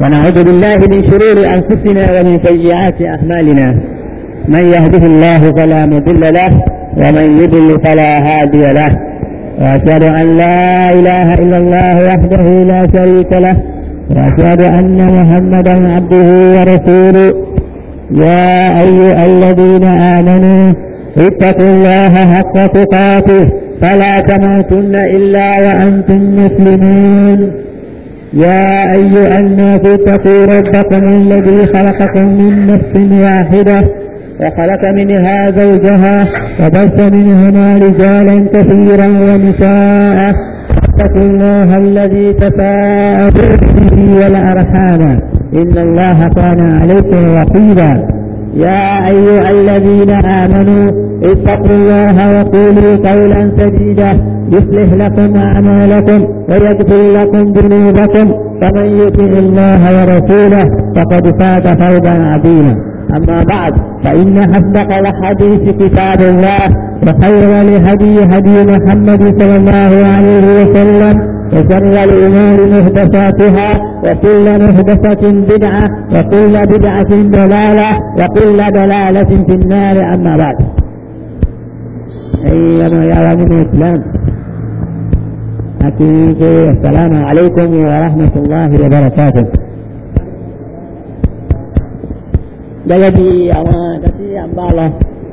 ونعوذ بالله من شرور أنفسنا ومن سيئات أعمالنا من يهده الله فلا مضل له ومن يضل فلا هادي له وأشهد أن لا إله إلا الله وحده لا شريك له وأشهد أن محمدا عبده ورسوله يا أيها الذين آمنوا اتقوا الله حق تقاته فلا تموتن إلا وأنتم مسلمون يا أيها الناس اتقوا ربكم الذي خلقكم من نفس واحدة وخلق منها زوجها وبث منهما رجالا كثيرا ونساء اتقوا الله الذي تساءلون به والأرحام إن الله كان عليكم رقيبا يا أيها الذين آمنوا اتقوا الله وقولوا قولا سديدا يصلح لكم أعمالكم ويغفر لكم ذنوبكم فمن يطع الله ورسوله فقد فاز فوزا عظيما أما بعد فإن أصدق الحديث كتاب الله وخير الهدي هدي محمد صلى الله عليه وسلم وشر الأمور محدثاتها وكل محدثة بدعة وكل بدعة ضلالة وكل ضلالة في النار أما بعد أيما يا من الإسلام أكيد السلام عليكم ورحمة الله وبركاته gẹ́gẹ́ bí àwọn ẹ̀ka tí a ń bá lọ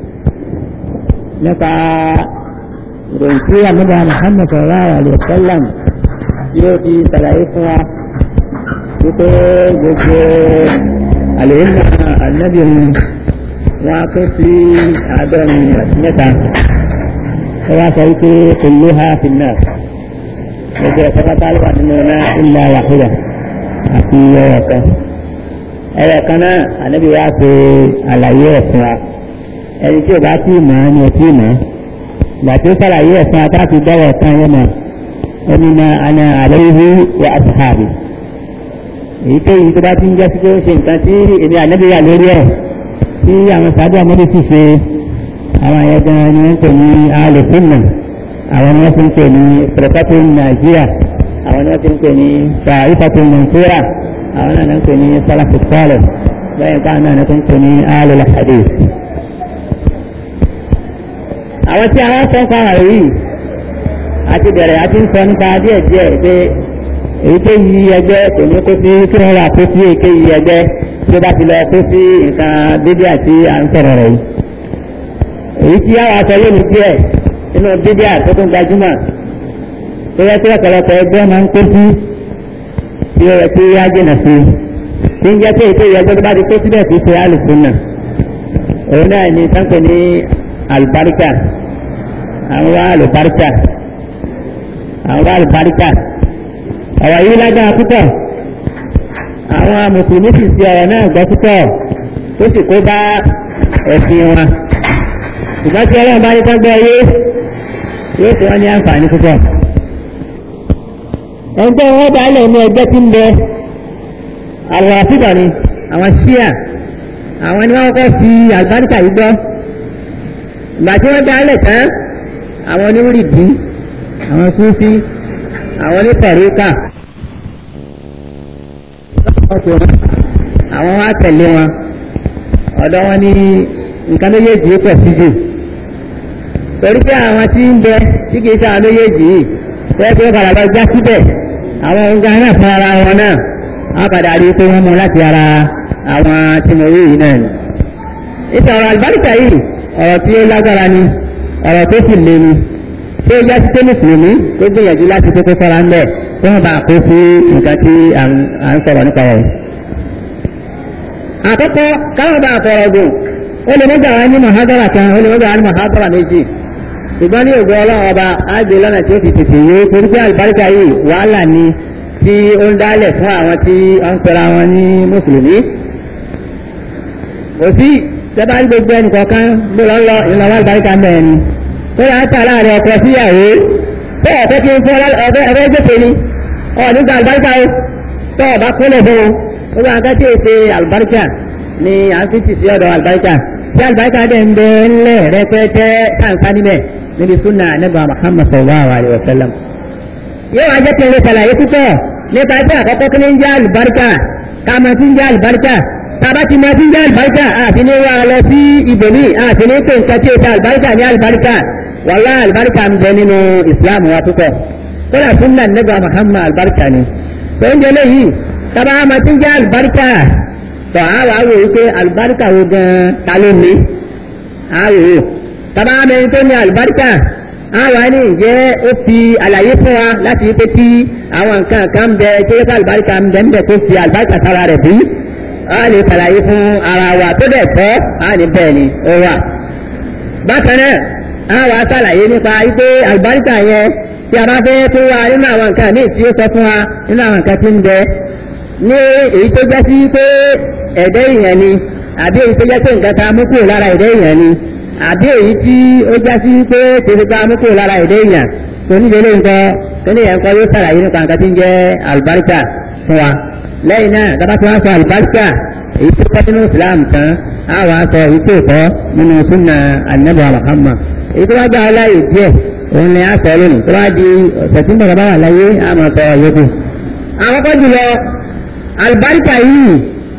nípa ìròyìn tí àmúdá Muhammad sallallahu alaihi wasallam yóò di sàlàyé fún wa wípé gbogbo àlèyìn ànábì wọn kó sí àádọ́rin àti mẹ́ta ó wá sọ wípé kulluha fin nar gbogbo ẹ̀kọ́ pátá ló wà nínú náà illa wahida àti ẹ̀rọ kan ẹ̀rọ kan náà ànábì wa ṣe àlàyé ẹ̀ fún wa ẹni tí ò bá tí ì mọ̀ ẹ́ ni ò tí ì mọ̀ ìgbà tí ó sàlàyé ẹ̀ fún wa tá a ti dọ́wọ́ kan yẹn mọ̀ ẹnìna àna àlẹ́yìí wa àṣàbì èyí tó yìí tó bá ti ń jẹ́ sí pé ó ṣe nǹkan tí èmi ànábì wà lórí ẹ̀ tí àwọn sàádé àmọ́dé sì ṣe àwọn ẹ̀yẹ gan ni wọ́n ń pè ní alùsùnà àwọn ni wọ́n ti ń pè ní pẹ̀lẹ́pẹ̀tì nàìjíríà àwọn ni wọ́n ti ń pè ní sàìfàtì nàìjíríà àwọn náà ń pè ní sálàfù sọ́ọ̀lẹ̀ lẹ́yìn táwọn náà ń pè ní alùlà hadith. àwọn tí àwọn sọ fún àwọn yìí àti bẹ̀rẹ̀ àti ń sọ nípa díẹ̀ díẹ̀ pé èyí tó yí ẹgbẹ́ kò ní kó sí kí wọ́n wà kó sí èké yí ẹgbẹ́ tí ó bá ti lọ kó sí nǹkan bíbí àti à ń sọ̀rọ̀ rẹ̀ yìí. èyí tí àwọn aṣọ lónìí díẹ̀ nínú bíbí àtúntò gbajúmọ̀ tó yẹ kí ọ̀pọ̀lọpọ̀ ẹgbẹ́ máa ń kó sí tí ó yẹ kí á jìnà sí tí ń jẹ́ pé ètò ìyẹgbẹ́ tó bá ti kó síbẹ̀ kì í ṣe alùsùnà òun náà ni sáńpẹ̀ ní alùbáríkà àwọn wá alùbáríkà àwọn wá alùbáríkà ọ̀rọ̀ yìí lágbára púpọ̀ àwọn mùsùlùmí sì ti ọ̀rọ̀ náà gbọ́ púpọ̀ tó sì kó bá ẹ̀sìn wọn ṣùgbọ́n tí ọlọ́run bá ní kọ́gbọ́ yé yóò fi wọ́n ní àǹfààní púpọ̀ ẹgbẹ́ wọn bá lẹ̀ ní ẹgbẹ́ tí ń bẹ àwọn àfihàn ni àwọn ṣíà àwọn ni wọ́n kọ́ fi àgbáríkà yìí gbọ́ ìgbà tí wọ́n dá lẹ̀ tán àwọn oníwúrìdì àwọn súnfí àwọn onípẹ̀ríkà àwọn wá tẹ̀lé wọn ọ̀dọ̀ wọn ní nǹkan méjèèjì ó pẹ̀ sí jù torí pé àwọn tí ń bẹ tí kìí ṣe àwọn méjèèjì yìí tẹ́ pé padà bá já síbẹ̀ àwọn oúnjẹ náà fún ara wọn náà wọ́n padà rí pé wọ́n mú láti ara àwọn tí mo rí yìí náà ni. ìtàn ọ̀rọ̀ àlùbáríkà yìí ọ̀rọ̀ tí ó lágbára ni ọ̀rọ̀ tó sì le ni tí ó já sí pé mùsùlùmí tó gbìyànjú láti kókó sọ́ra ń bẹ̀ tí wọ́n bá kó sí nǹkan tí à ń sọ̀rọ̀ nípa rẹ̀. àkọ́kọ́ káwọn bá fọ̀rọ̀ gùn ó lè mọ́jà wá ní mọ̀hádọ́rà kan ó lè mọ́jà wá ní mọ̀hádọ́rà méjì ṣùgbọ́n ní ògbó ọlọ́run ọba ágbé lọ́nà tí ó fi tètè yé torí pé àlùbáríkà yìí wàhálà ni tí ó ń dálẹ̀ fún àwọn tí wọ́n ń pera wọn ní mùsùlùmí. kò sí sẹ́bà ní gbogbo ẹnì kọ̀ọ̀kan ló lọ́ lọ ìlànà àlùbáríkà mẹ́rin ni tó yà á tà láàrin ọkọ síyàwó bẹ́ẹ̀ fẹ́ kí n fún ọ̀fẹ́ gbèsè ni ọ̀ nígbà àlùbáríkà o tó ọ̀bá kúnlẹ̀ fún wọn gbogbo àgbà tí èsè àlùbáríkà ni à ń fi tì sí ọ̀dọ̀ àlùbáríkà tí àlùbáríkà dẹ̀ ń bẹ ńlẹ̀ rẹpẹtẹ káńká níbẹ̀ níbi súnà nígbà Muhammad sallallahu alayhi wa sallam. yóò wá jẹ́ kí n lè ṣàlàyé púpọ̀ nípa ẹgbẹ́ àkọ́kọ́ kí ní ń jẹ́ àlùbáríkà ká máa ti ń jẹ́ àlùbáríkà tàbá ti máa ti ń jẹ́ àlùbáríkà àti ní wá lọ sí ibòmí àti ní pé nǹkan tí ó ta àlùbáríkà ní àlùbáríkà wàlá àlùbáríkà ń bẹ nínú ìsìláàmù wa púpọ̀ kódà súnà nígbà Muhammad àlùbáríkà ni tó ń jẹ léyìí tàbá máa ti ń jẹ́ àlùbáríkà tọ́ a wà wò wípé àlùbáríkà wo gan ta ló ní a wò wò tàbá mẹ́rin tó ní àlùbáríkà a wà ní ìjẹ́ ó fi àlàyé fún wa láti wípé tí àwọn nǹkan kan ń bẹ tó yẹ ká àlùbáríkà ń bẹ ń bẹ tó fi àlùbáríkà sára rẹ̀ bí a lè ṣàlàyé fún ara wa tó dẹ̀ tọ́ a ní bẹ́ẹ̀ ni ó wà. bákan náà a wà ṣàlàyé nípa wípé àlùbáríkà yẹn tí a bá fẹ́ tó wa nínú àwọn nǹkan ní ìtí ó sọ fún wa nínú àwọn nǹkan tí ń bẹ ní èyí tó jẹ́ sí pé ẹ̀dẹ́ ìyẹn ni àbí èyí tó jẹ́ pé nǹkan ta mú kúrò lára ẹ̀dẹ́ ìyẹn ni àbí èyí tí ó jẹ́ sí pé tèmi ta mú kúrò lára ẹ̀dẹ́ ìyẹn tó níbi ilé nǹkan tó ní ẹ̀kọ́ yóò sàlàyé nípa nǹkan tí ń jẹ́ àlùbáríkà fún wa lẹ́yìn náà dábàá tí wọ́n sọ àlùbáríkà èyí tó kọ́ nínú Islam tán á wà á sọ èyí tó kọ́ nínú sunna anabu Muhammad èyí tó wá gbà láàyè díẹ̀ òun ni a sọ lónìí tó wá di ọ̀sẹ̀ tí ń bọ̀ bá wà láyé á máa sọ yòókù. àwọn kọ́ jùlọ àlùbáríkà yìí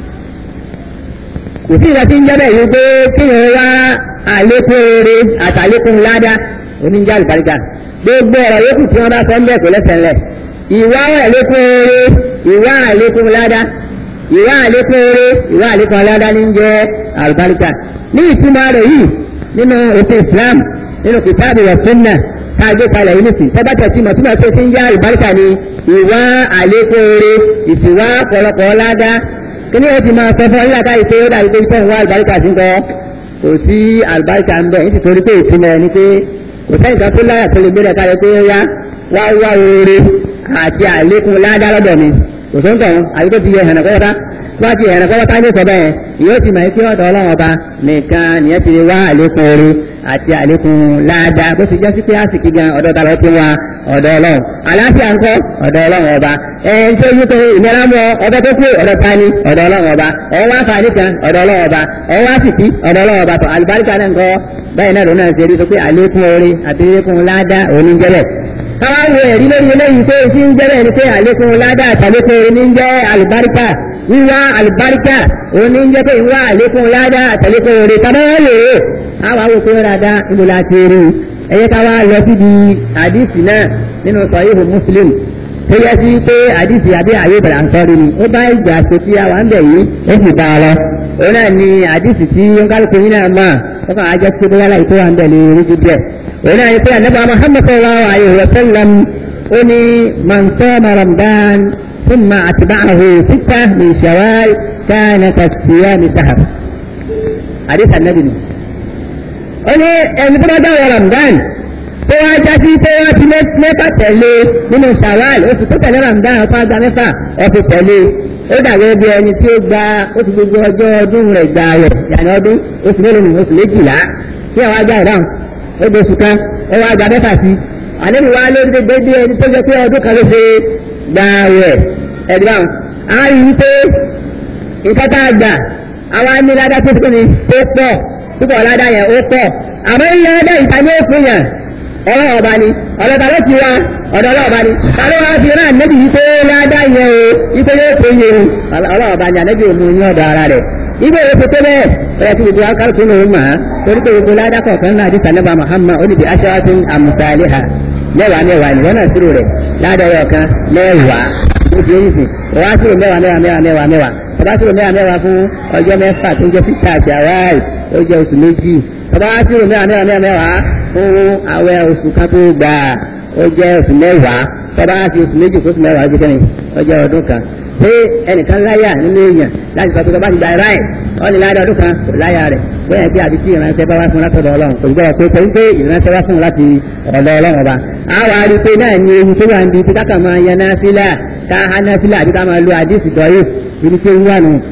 kò sí ìgbà tí ń jẹ́bẹ̀ yìí pé kéèyàn wá àlékún oore àtàlékún ládá oníjà àlùbáríkà gbogbo ọ̀rọ̀ yòókù tí wọ́n bá sọ ń bẹ̀ kò lẹ́sẹ̀ ńlẹ̀ ìwà àlékún oore ìwà àlékún ládá ìwà àlékún oore ìwà àlékún ládá ní jẹ́ àlùbáríkà ní ìtumọ̀ rẹ̀ yìí nínú ètò Islam nínú kìtàbù wa sunnah ká gbé kalẹ̀ yìí nìsín tẹ́bàtà tí màtúmọ̀ tó ti ń jẹ́ àlùbáríkà ni ìwà àlékún oore ìsìwà pọ̀lọpọ̀ ládá kíní ẹ ti máa sọ fún ọ nígbà táyì pé ó dàbí pé ìfẹ́ ìwà àlùbáríkà sí ń kọ́ kò sí àlùbáríkà ń bẹ̀ nítorí pé ìtumọ̀ ẹni pé kò sẹ́yìn kan tó láyà tó lè gbé rẹ̀ kalẹ̀ pé ó yá wá wá oore àti àlékún ládá lọ́dọ̀ mi kò tó ń tọ̀ àbí tó ti yẹ ẹ̀hànà kọ́wọ́tá tó bá ti ẹ̀hànà kọ́wọ́tá ní ìsọ̀ bẹ́ẹ̀ yóò ti mọ̀ pé ọ̀dọ̀ ọlọ́run ọba nìkan nìyẹn ti wá àlékún oore àti àlékún ládá bó ti jẹ́ sí pé àsìkí gan ọ̀dọ̀ ta lọ ti wá ọ̀dọ̀ ọlọ́run àlàáfíà ńkọ́ ọ̀dọ̀ ọlọ́run ọba ẹ̀ẹ́n tó yí pé ìnira mọ́ ọba tó kú ọ̀dọ̀ ta ni ọ̀dọ̀ ọlọ́run ọba ọ̀hún wá fàánì kan ọ̀dọ̀ ọlọ́run ọba ọ̀hún wá sìkí ọ̀dọ̀ ọlọ́run ọba tó àlùbáríkà náà ńkọ́ báyìí náà lónà ṣe rí tó pé àlékún oore àti àlékún ládá òní jẹ́lẹ̀ káwá wo ẹ̀rí lórí eléyìí pé tí ń jẹ́lẹ̀ ni pé àlékún ládá àtàlékún oore ní jẹ́ àlùbáríkà wíwá àlùbáríkà òní ń jẹ́ pé ìwá àlékún ládá àtàlékún oore tàbáwá lè rè àwọn àwọn òkú rádá níbo la ti rí ẹ̀yẹ káwá lọ síbi àdìsí náà nínú sọ̀yìnbó Muslim tó yẹ sí pé àdìsí àbí àyè ìbẹ̀rẹ̀ àǹsọ́rí ni ó bá ìgbà tó tí a wà ń bẹ̀ yìí ó sì bá a lọ òun náà ni àdìsí tí ó ń kálukú yín náà mọ̀ ó kàn á jẹ́ sí bóyá láì tó wà ń bẹ̀ lè rí ju díẹ̀ òun náà ni pé ànábì Muhammad sallallahu alayhi wa sallam ó ní man sama Ramadan thumma atba'ahu sittah min Shawwal kana kasiyami sahar àdìsí ànábì ni ó ní ẹni tó bá dáwọ́ Ramadan tó wá jásí tó wá ti mẹ́fà tẹ̀lé nínú Shawwal oṣù tó tẹ̀lé Ramadan ọ̀pá gba mẹ́fà ọ̀fi tẹ̀lé ó dàgbé bí ẹni tí ó gba oṣù gbogbo ọjọ́ ọdún rẹ̀ gbà rẹ̀ yàrá ọdún oṣù mélòó nù oṣù méjìlá tí àwọn ajá ìdáhùn ó gbé oṣù kan ó wá gba mẹ́fà sí àlejò wa lórí gbogbo bí ẹni tó jẹ pé ọdún kan ló ṣe gbà rẹ̀ ẹ̀dáhùn á rí i pé nǹkan tá a gbà àwa ní ládá tó tó ní tó pọ̀ púpọ̀ ládá yẹn ó pọ̀ àmọ́ ń ládá ìta ní òfin yẹn ọlọ́wọ́ ọba ni ọlọ́ta ló ti wá ọ̀dọ̀ ọlọ́wọ́ ọba ni tàbí wọ́n fi rán ànẹ́bì yìí tó ládá yẹn o ipé yóò tó yẹ o ọlọ́wọ́ ọba ni ànẹ́bì òmu ní ọ̀dọ̀ ara rẹ̀ ibẹ̀ yóò fi tó bẹ́ẹ̀ ọ̀rẹ́ tí gbogbo akálùkù ní òun mà á torí pé gbogbo ládá kọ̀ọ̀kan náà àdìsá nípa Muhammad ó ní bí aṣáájú àmùsàlẹ̀ ha mẹ́wàá mẹ́wàá ni wọ́n náà sírò rẹ̀ ládá ọyọ kan mẹ́wàá ó ti yé sìn wọ́n á sírò mẹ́wàá mẹ́wàá mẹ́wàá mẹ́wàá mẹ́wàá ọba sírò mẹ́wàá mẹ́wàá fún ọjọ́ mẹ́fà tó ń jẹ́ sísá àti àwáì ó jẹ́ oṣù méjì ọba sírò mẹ́wàá mẹ́wàá mẹ́wàá mẹ́wàá fún àwẹ̀ oṣù kan tó gbà ó jẹ́ oṣù mẹ́wàá tọ́ba á fi oṣù méjì fún oṣù mẹ́wàá jẹ́ kẹ́ni ó jẹ́ ọdún kan pé ẹnìkan láyà nínú èèyàn láti sọ pé tọ́ba ti gba ẹ̀rá ẹ̀ wọ́n ní láyà ọdún kan kò láyà rẹ̀ bóyá bí àbí tí ìránṣẹ́ bá wá fún látọ̀dọ̀ ọlọ́run kò gbọ́dọ̀ pé pé pé ìránṣẹ́ wá fún láti ọ̀dọ̀ ọlọ́run ọba àwọn àrí pé náà ní ewu tó wà ń bi tí káka máa yan náà sílẹ̀ ká há náà sílẹ̀ àbí ká máa lo àdìsí dọ́yè ibi tí ó wà nù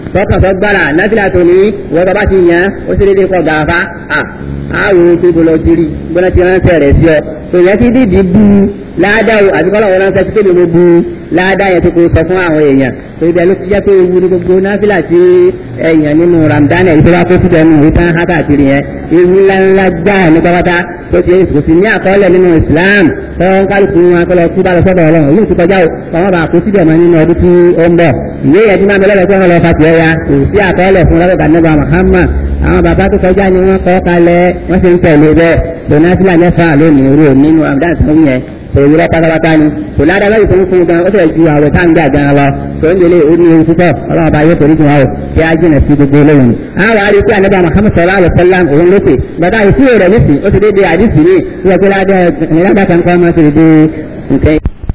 tọkàn tó gbára náfìlà tó ní wọ́n tó bá ti yàn ó sì dédé kọ́ gàfá àwọn ètò ìbòlò jírí gbọ́nà ti ránṣẹ́ rẹ̀ sí ọ tó yẹ kí dídì bu ládàá àti kọ́lọ̀ wọn ránṣẹ́ tí kébì mo bu ládàá yẹn tó kó sọ fún àwọn èèyàn tó ibẹ̀ ló ti jẹ́ pé ewu ní gbogbo náfìlà tí èèyàn nínú Ramadan ẹ̀ tó bá kó síbẹ̀ nù ìtàn hákàkiri yẹn ewu ńláńlá gbáà ní pápátá tó ti kò sí ní àkọọ́lẹ̀ nínú Islam tó ń kálukú wọn kọlọ kú bá lọ sọ́dọ̀ Ọlọ́run yìí ti kọjá o kọ́mọ́ bá kó síbẹ̀ mọ́ nínú ọdún tí ó ń bọ̀ ìwé yẹn tí máa bẹ̀rẹ̀ lọ́sọ̀rọ̀ lọ fà tiẹ̀ ya kò sí àkọọ́lẹ̀ fún lọ́dọ̀ kanẹ́bà Muhammad àwọn bàbá tó kọjá ni wọ́n kọ́ kalẹ̀ wọ́n sì ń tẹ̀lé bẹ́ẹ̀ donatila mẹ́fà lónìí irú nínú Ramadan tó ń yẹn òwú rẹ pátápátá ni kò ládàá lọ́yìn tó ń fún gan ó fẹ́ ju àwẹ̀ tá ń gbà gan lọ tó ń délé ó ní ewu púpọ̀ ọlọ́run bá yẹ kò ní jù wá o kí á jìnà sí gbogbo eléyìí. àwọn àrí pé ànábà Muhammad sallallahu alaihi wasallam òun ló pè bàtà ìṣúrò rẹ̀ nísì ó ti dé dé àdìsí ní wọ́n pé ládàá kan kọ́ máa ti dé nǹkan.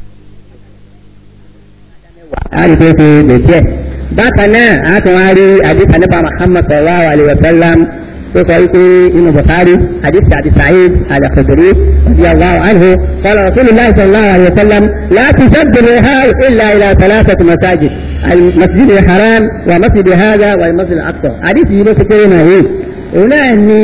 àrí pé ṣe gbèsè bákan náà a tún wá rí àdìsí ànábà Muhammad sallallahu alaihi wasallam tó sọ wípé inú Bukhari hadith àti Sa'id al-Khudri radiyallahu anhu qala Rasulullah sallallahu alayhi wa sallam la tusaddu rihal illa ila thalathati masajid al-masjid al-haram wa masjid hadha wa al-masjid al-aqsa hadith yìí ló ti kéré náà yìí òun náà ní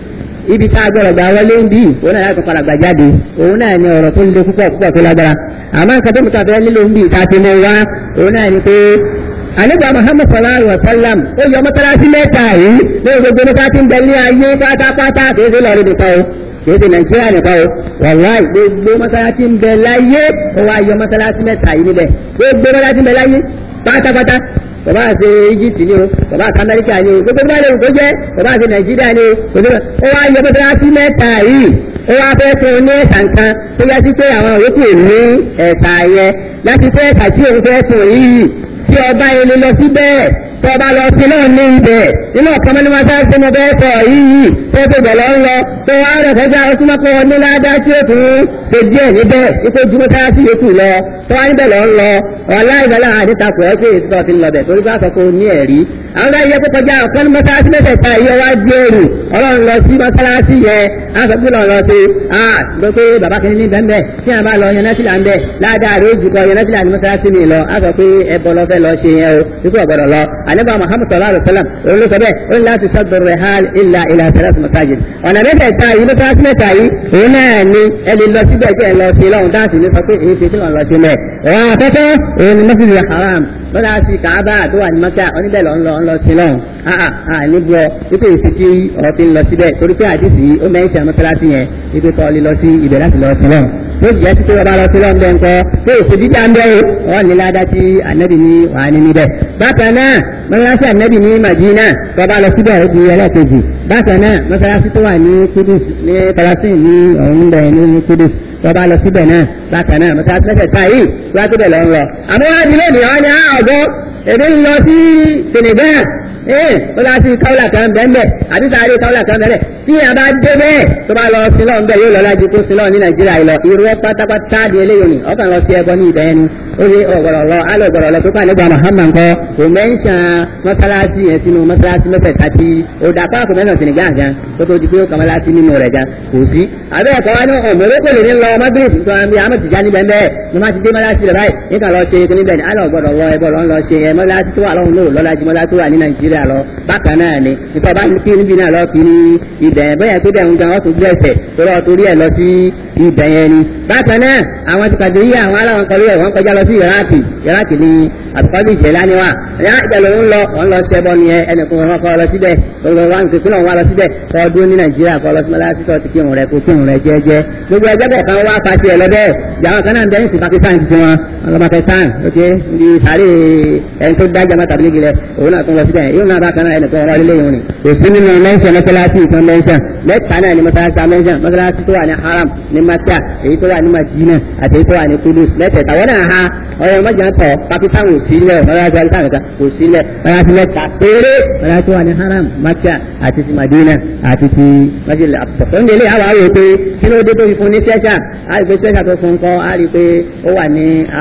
ibi tá a gbọ́dọ̀ gbà wọlé ń bí òun náà yàtọ̀ padà gbà jáde òun náà ní ọ̀rọ̀ tó le púpọ̀ púpọ̀ tó lágbára àmọ́ nǹkan tó mú tàbí nílò ń bí ìta ti mọ wá òun náà ní pé ànígbà Muhammad sallallahu alaihi wa sallam ó yọ mọ́sálásí mẹ́ta yìí ní gbogbo nípa tí ń bẹ ní ayé pátápátá kì í ṣe lọ́ọ̀rì nìkan o kì í ṣe Nàìjíríà nìkan o wàláì gbogbo mọ́sálásí ń bẹ láyé ó wá yọ mọ́sálásí mẹ́ta yìí níbẹ̀ gbogbo mọ́sálásí ń bẹ láyé pátápátá bàbá àti Egypt ni o bàbá àti Amẹ́ríkà ni o gbogbo báyìí kò jẹ́ bàbá àti Nàìjíríà ni o ó wá yọ mọ́sálásí mẹ́ta yìí ó wá fẹ́ fún un ní ẹ̀sà nǹkan tó yẹ sí pé àwọn òyòkù ní ẹ̀sà yẹn láti fẹ́ ẹ̀sà tí òun fẹ́ fún yìí tí ọba ilé lọ síbẹ̀ tọba lọ sí náà ní ibẹ̀ nínú ọ̀kan mọ́ni máa sáré sínú bẹ́ẹ̀ sọ yìí tó tó bẹ̀ lọ ń lọ tó wá rẹ̀ kọjá ó súnmọ́ pé ní ládá tí ó tún ṣe díẹ̀ níbẹ̀ ipò jùmọ̀ sára sí yòókù lọ tó wá níbẹ̀ lọ ń lọ ọ̀la ìbẹ̀lẹ̀ àdìtakùn ẹ̀ pé ètò ọ̀tí lọ bẹ̀ torí bá sọ pé ó ní ẹ̀rí àwọn ọ̀gá yẹ kó kọjá ọ̀kan ní mọ́sálásí mẹ́tẹ̀ẹ̀ta yẹ wá gbé ẹrù ọlọ́run lọ sí mọ́sálásí yẹn àgbẹ̀bí lọ lọ sí à gbọ́ pé bàbá kìíní ní bẹ́ẹ̀ tí a bá lọ yẹn nẹ́sìlá ń bẹ̀ ládàá rẹ̀ ó jù kọ yẹn nẹ́sìlá ní mọ́sálásí mi lọ á sọ pé ẹbọ lọ fẹ́ lọ ṣe yẹn o ikú ọ̀gbọ̀dọ̀ lọ àníbà Muhammad sallallahu alayhi wa sallam òun ló sọ bẹ́ẹ̀ ó ní láti sọ́dọ̀ rẹ̀ hàn ilà ilà sẹ́lẹ̀s masajid ọ̀nà mẹ́tẹ̀ẹ̀ta yìí mọ́sálásí mẹ́ta yìí òun náà ni ẹni lọ síbẹ̀ tí ẹ lọ sí lọ́hùn dáàsì ní sọ pé èyí ti tí wọ́n lọ sí mẹ́ ọ̀hún afẹ́fẹ́ òun ni masjid haram lọ́dà sí kàábà tó wà ní maka oníbẹ̀ lọ́ ń lọ ń lọ sí lọ́hùn àà à níbi ọ wípé èsì tí ọ̀rọ̀ ti ń lọ síbẹ̀ torí pé àdìsí ó mẹ́rin sí àmọ́sálásí yẹn wípé kọ́ lè lọ sí ibẹ̀ láti lọ sí lọ́hùn tó jẹ́ títí ọba lọ sí lọ́hùn bẹ́ẹ̀ ńkọ́ pé èsì dídá ń bẹ́ẹ̀ wọ́n ní ládá tí ànábì ní wàá ní níbẹ̀ bákan náà mọ́sálásí ànábì ní Madina tọ́ba lọ síbẹ̀ ó di ẹlẹ́ẹ̀kejì bákan náà mọ́sálásí tó wà ní Kudus ní Palestine ní ọ̀hún bẹ̀ ní Kudus tọ́ba lọ síbẹ̀ náà bákan náà mọ́sálásí mẹ́tẹ̀ẹ̀ta yìí wá síbẹ̀ lọ́ ń lọ. àmọ́ wá di lónìí wọ́n ní ọ̀gọ́ èdè ń lọ sí Senegal ee ó lọ sí káwùlà kan bẹ́ẹ̀ àbí sáré káwùlà kan bẹ́ẹ̀ tí a bá dé bẹ́ẹ̀ tó bá lọ sí lọ́n bẹ́ẹ̀ yóò lọ lájú tó sí lọ́n ní Nàìjíríà yìí lọ irú ẹ pátápátá di eléyìí ni ọkàn lọ sí ẹbọ ní ibẹ̀ yẹn ni ó ní ọ̀gọ̀rọ̀ lọ alẹ́ ọ̀gọ̀rọ̀ lọ tó kà nígbà Muhammad kọ́ kò mẹ́ńsàn mọ́sálásí yẹn sínú mọ́sálásí mẹ́fẹ̀ẹ́ta tí ó dà pa kò mẹ́sàn sínú gáà gan tó tó di pé ó kà mọ́sálásí nínú rẹ̀ gan kò sí. àbẹ́ ẹ̀kọ́ wa ní ọ̀mọ̀lẹ́kọ̀ lè ní lọ magreth tó àmì àmọ̀ tìjà níbẹ̀ bẹ́ẹ̀ ní má ti dé mọ́sálásí rẹ̀ báyìí nígbà lọ ṣe kí níbẹ̀ ni alẹ́ ọ̀gọ̀rọ̀ lọ ẹbọ lọ́n lọ ṣe ẹ mọ́sálásí tó wà lọ́hùn lóò lọ́la ju mọ́sálásí tó wà ní Nàìjíríà lọ bákan náà ni nípa bá kí níbi náà lọ kí ní ibẹ̀ yẹn bóyá pé bẹ́ẹ̀ ń gan wọ́n tún gbé ẹsẹ̀ tó lọ́ọ́ torí ẹ̀ lọ sí ibẹ̀ yẹn ni bákan náà àwọn ti pàdé yí àwọn aláwọn kọlu ẹ̀ wọ́n kọjá lọ sí Iraki Iraki ni àtùkọ́bí ìjẹ̀lá ni wà ẹ̀yà ìjẹ̀lú ń lọ wọ́n lọ sí ẹbọ nìyẹn ẹnìkan wọn kọ́ lọ síbẹ̀ gbogbo wa nǹkan kúlọ̀ wọn lọ síbẹ̀ kọ́ dúró ní Nàìjíríà kọ́ lọ sí mọ́lá sí tọ́tí kírun rẹ̀ kó kírun rẹ̀ jẹ́jẹ́ gbogbo ẹgbẹ́ bẹ̀ kan wá pàṣẹ ẹ̀ lọ́bẹ̀ jàwọn kan náà ń bẹ ní sí Pakistan ti wọn wọn lọ Pakistan ok ní sáré ẹni tó dá jama tàbí gilẹ̀ òun náà tún lọ síbẹ̀ yóò náà bá kan náà ẹnìkan ọ̀rọ̀ lílé yìí ni kò sí nínú mẹ́ńsàn mọ́sálásí ìkan mẹ́ńsàn mẹ́ta náà ni mọ́sálásí mẹ́ńsàn mọ́sálásí tó wà ní haram ní Maka èyí tó wà ní Madina àti èyí tó wà ní Kudus mẹ́tẹ̀ẹ̀ta wọ́n náà ha ọ̀rọ̀ mọ́jà ń tọ̀ Pakistan ò sí lẹ̀ mọ́sálásí alisa nìkan kò sí lẹ̀ mọ́sálásí mẹ́ta péré mọ́sálásí tó wà ní haram Maka àti ti Madina àti ti Masjid al-Aqsa tó ń délé àwọn àwọn èpè kí ló dé tó fi fún ní sẹ́ṣà á rí pé sẹ́ṣà tó fún kọ́ á rí pé ó wà ní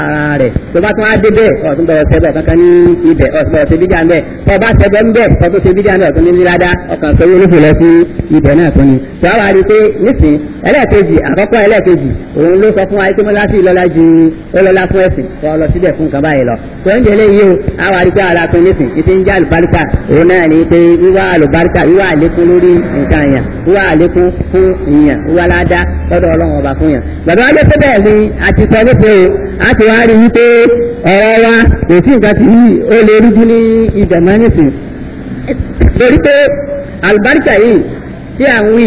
ara rẹ̀ tó bá tún á dé bẹ́ẹ̀ ọ̀tún bọ̀rọ̀ sẹ́bẹ̀ kankan ní ibẹ̀ ọ̀tún bọ̀rọ̀ sẹ́bí jà ń bẹ̀ tó bá sẹ́bẹ̀ ń bẹ̀ ọ̀tún sẹ́bí jà ń bẹ̀ ọ̀tún ní nílada ọkàn sọ yóò nífẹ̀ẹ́ lọ sí ibẹ̀ náà tó ni. tó a wá rí i pé nísìn ẹlẹ́ẹ̀kejì àkọ́kọ́ ẹlẹ́ẹ̀kejì òun ló sọ fún wa pé mọ́lá sí ìlọ́lá ju ọlọ́lá fún ẹ̀sìn tó lọ síbẹ̀ fún nǹkan báyìí lọ. tó ń jẹlé yìí o a wá rí i pé ara tó nísìn ìfi ń já àlùbáríkà òun náà ní pé wíwá àlùbáríkà wíwá àlékún lórí nǹkan yàn wíwá àlékún fún ìyàn wíwá ládá lọ́dọ̀ ọlọ́run ọba fún yàn. bàbá wa lé pé bẹ́ẹ̀ ni a ti sọ nípa o a ti wá rí i pé ọ̀rọ̀ wa kò sí nǹkan tí ó lè rújú ní ìdàmọ́ nísìn. lórí pé àlùbáríkà yìí tí à ń wí